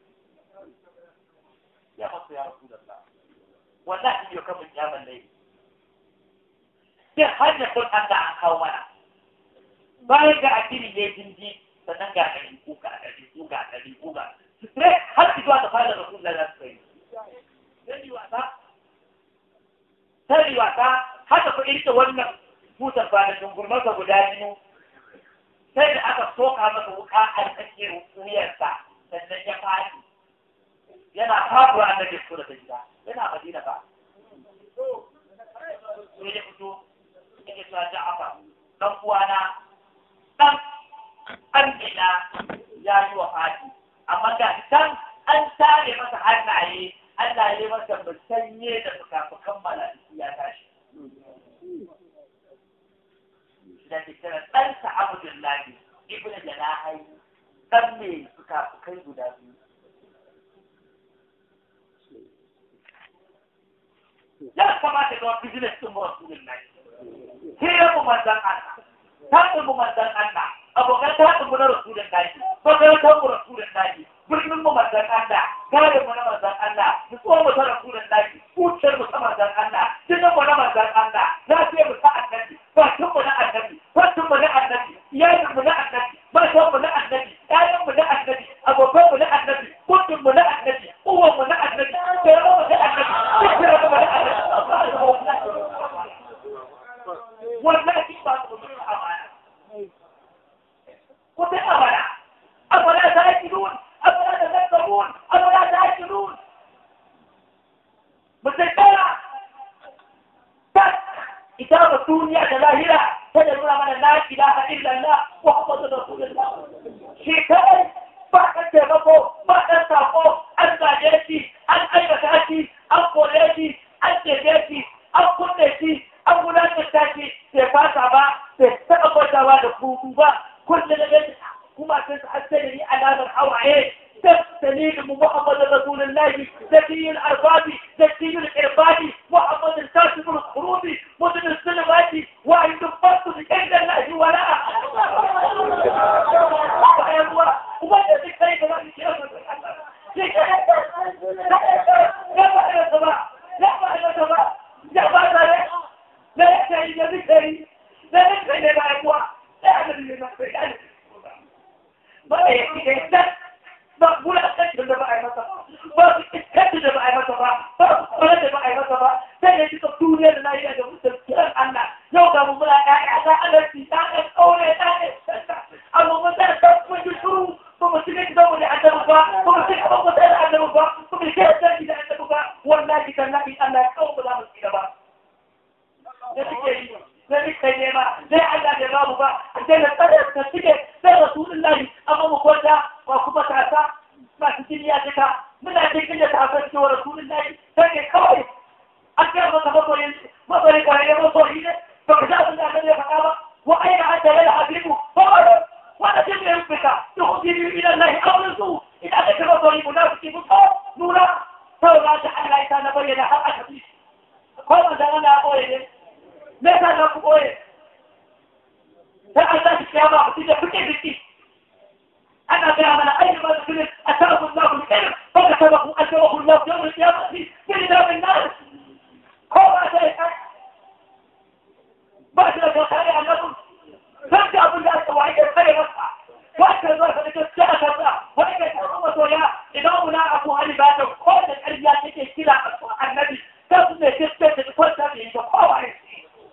ya masu ya rasu da Allah wallahi yau kamun yaman lai sai hanyar sun an da an kawo mana bayan ga addini ne jinji sannan ga ɗari ko ga ɗari ko ga ɗari ko ga sai har su zuwa da fara da sun lalata su kai sai wasa sai wasa haka ku irke wannan tutar kwanakin gurmarsa guda biyu sai da aka soka masa wuka a tsakiyar wuyarsa sannan ya faɗi yana faɗuwa annabi su da gida yana madina ba sai ya fito yake cewa ja'afa dan uwana dan amina ya yi wa fati amma ga dan an tare masa hannaye Allah ya yi masa musanye da fukafukan mala'iku ya tashi da ke kira ɗansa Abdullahi ibnu Janahai dan mai fukafukai guda biyu ya kamata zama business din rasulullahi hira mu manzan Allah taɗin mu manzan Allah abokan taɗin mu na rasulullahi makarantar mu rasulullahi birnin mu manzan Allah gadin mu na manzan Allah nutsuwar mu ta rasulullahi kuciyar mu ta manzan Allah jinin mu na manzan Allah lafiyar mu ta annabi bakin mu na annabi fatin mu na annabi iyalin mu na annabi matan mu na annabi ƴaƴan mu na annabi abokan mu na annabi kudin mu na annabi uwan mu na annabi tsere mu na annabi dukkan mu na annabi wallahi ba su mutum amana kuɗin amana أفلا تأكلون أفلا تذكرون أفلا تأكلون مسيطرة بس كتاب الدنيا جلاهرة تدلون من لا إله إلا الله محمد رسول الله شكاية بعد تغفو بعد تغفو أنت جيتي أن أين تأتي أن قوليتي أن تجيتي أن قلتي أن قلتي تفاتا با تستقبل با دفوكو با كل لغاية kuma sun hasali alamar hawaye تستنير محمد رسول الله زكي الأرباب زكي الإرباب محمد الكاتب الخروج مدن السلمات وعند الفرد بكيد الله وراء وما يدرك كيف لا يشرك لا بأس السماء لا بأس السماء لا بأس لا يحتاج إلى ذكري لا يحتاج إلى أقوى لا يحتاج إلى ذكري ba ya fi da yadda ba wulaƙancin da ba a yi masa ba su iskancin da ba a yi masa ba ba su kwanar da ba a yi masa ba sai da duka duniya da lafiya da mutum kiran Allah yau ga mu muna ƴaƴa ta alarci ta ɗan ƙaure ta ɗan amma mun da ta mun ji shuru ba mu ci ne da mu da annabi ba ba mu ci ba mu da annabi ba ba mu ci da da annabi ba wallahi tallahi Allah ya kawo mu da mu tsira ba da suke yi sai muka nema sai Allah bai babu ba sai na tsare ta cike sai Rasulullahi amma mu kwanta ba kuma tasa masu jini ya jika muna cikin da tasa cewa Rasulullahi sai ne kawai an kai masa maboyin maboyin kare ya maboyi ne ba ka zaɓin da ya faɗa ba wa aina an tare da habibu ba ba wanda jin ya rubuta da hukumi ila Allah auren su idan aka kira maboyi munafiki mu ko nuna saboda ta Allah ya ta na bayyana har aka fi ko manzo Allah ya koyi ne me yasa za ku ɓoye sai an tashi kiyama a cikin kuke biki ana gaya mana ayi ma da filin a tara kun za ku yi kai ba ka taba kun aljawa kun za ku yau da kiyama ci fili da min nan ko ba ta yi kai ba shi da kyauta ne annabi zan ji abin da aka waye kare masa wata zuwa ka da gaskiya a kansa wani kai ta kuma soya idan muna abu hali ba ta ko da ƙarya take kira a annabi sai su ne gaskiya da kwanta da yi da kowa ne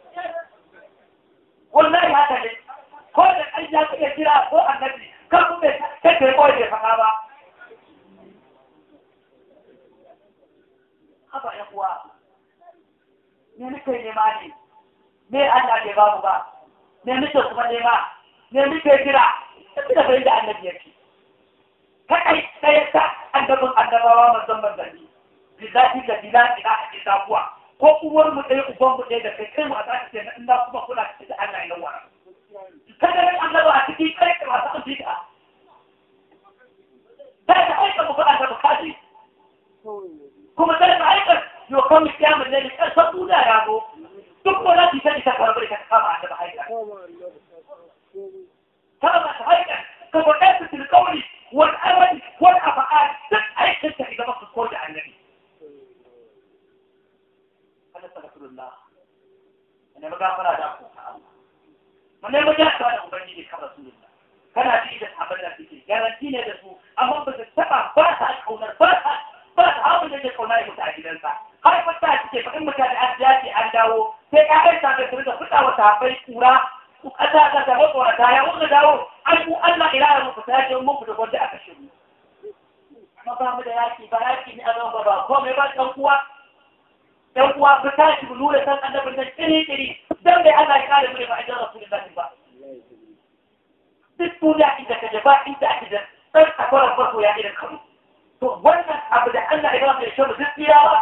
wallahi haka ne ko da an ya iya kira ko annabi kan ku bai kake ko bai faɗa ba haba ya kuwa me nake nema ne me Allah bai babu ba me nake kuma nema me nake kira tafi da bai da annabi yake kai sai ta annabin annabawa manzon manzanni bizati da bilati da ake sabuwa ko uwar mu ɗaya uban mu ɗaya da kai kai wasa ka ce na ina kuma kula ka ce da Allah ya wara kada ne Allah ba a cikin kai ka wasa an fita sai ka aika mu fara da bukati kuma sai ka aika yo kan mu kiyama ne da ƙarfin duniya ya go duk wala ki sai ka karbar ka kama da aika kama ta aika ka ko ɗaya su tilkauli wal amali wal afa'al duk aikin ka idan ka ko da annabi rasulullah ne maga fara da ku mun ne maga ta da ubangiji kan rasulullah kana ji da abin da kike garanti ne da su amma ba su taba ba ta kaunar ba ta ba ta hawo da ke kaunar mutu a gidansa har fa ta kike fa in mutane an jaji an dawo sai ƴaƴan ta da su da fita wa sahabbai kura ku kasa ka ta ko ta ya wuce dawo an ku Allah ila ya muku ta ce mun ku da gwanda aka shiru amma ba mu da yaki ba yaki ne a zama ba ko mai ba ɗan uwa dan uwa ku tashi ku nuna san annabin nan kiri kiri dan bai Allah ya kare mu da ma'ajin rasulullahi ba duk duniya inda ka jaba inda ake da dan akwaran farko ya idan kamu to wannan abu da Allah ya ba mu shi duk tsiya ba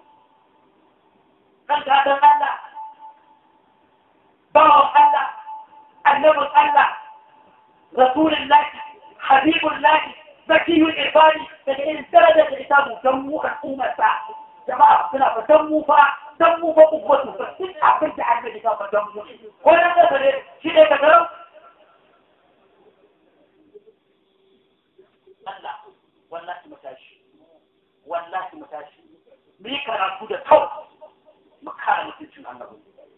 kan gadan Allah bawan Allah annabin Allah rasulullahi habibullahi zakiyul ibadi daga irin darajar da ita mu dan mu al'ummarsa jama'a suna fatan mu fa san mu ba kuma su ba duk abin da annabi ka faɗa mu ko na da ne shi ne ka garau Allah wallahi mu tashi wallahi mu tashi mu yi karatu da kau mu kare mutuncin annabi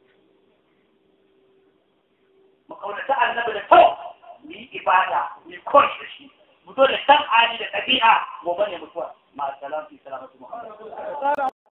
mu kaunata annabi da kau mu yi ibada mu yi koyi da shi mu zo da san hali da ɗabi'a gobe ne mutuwa ma salam fi salamatu muhammad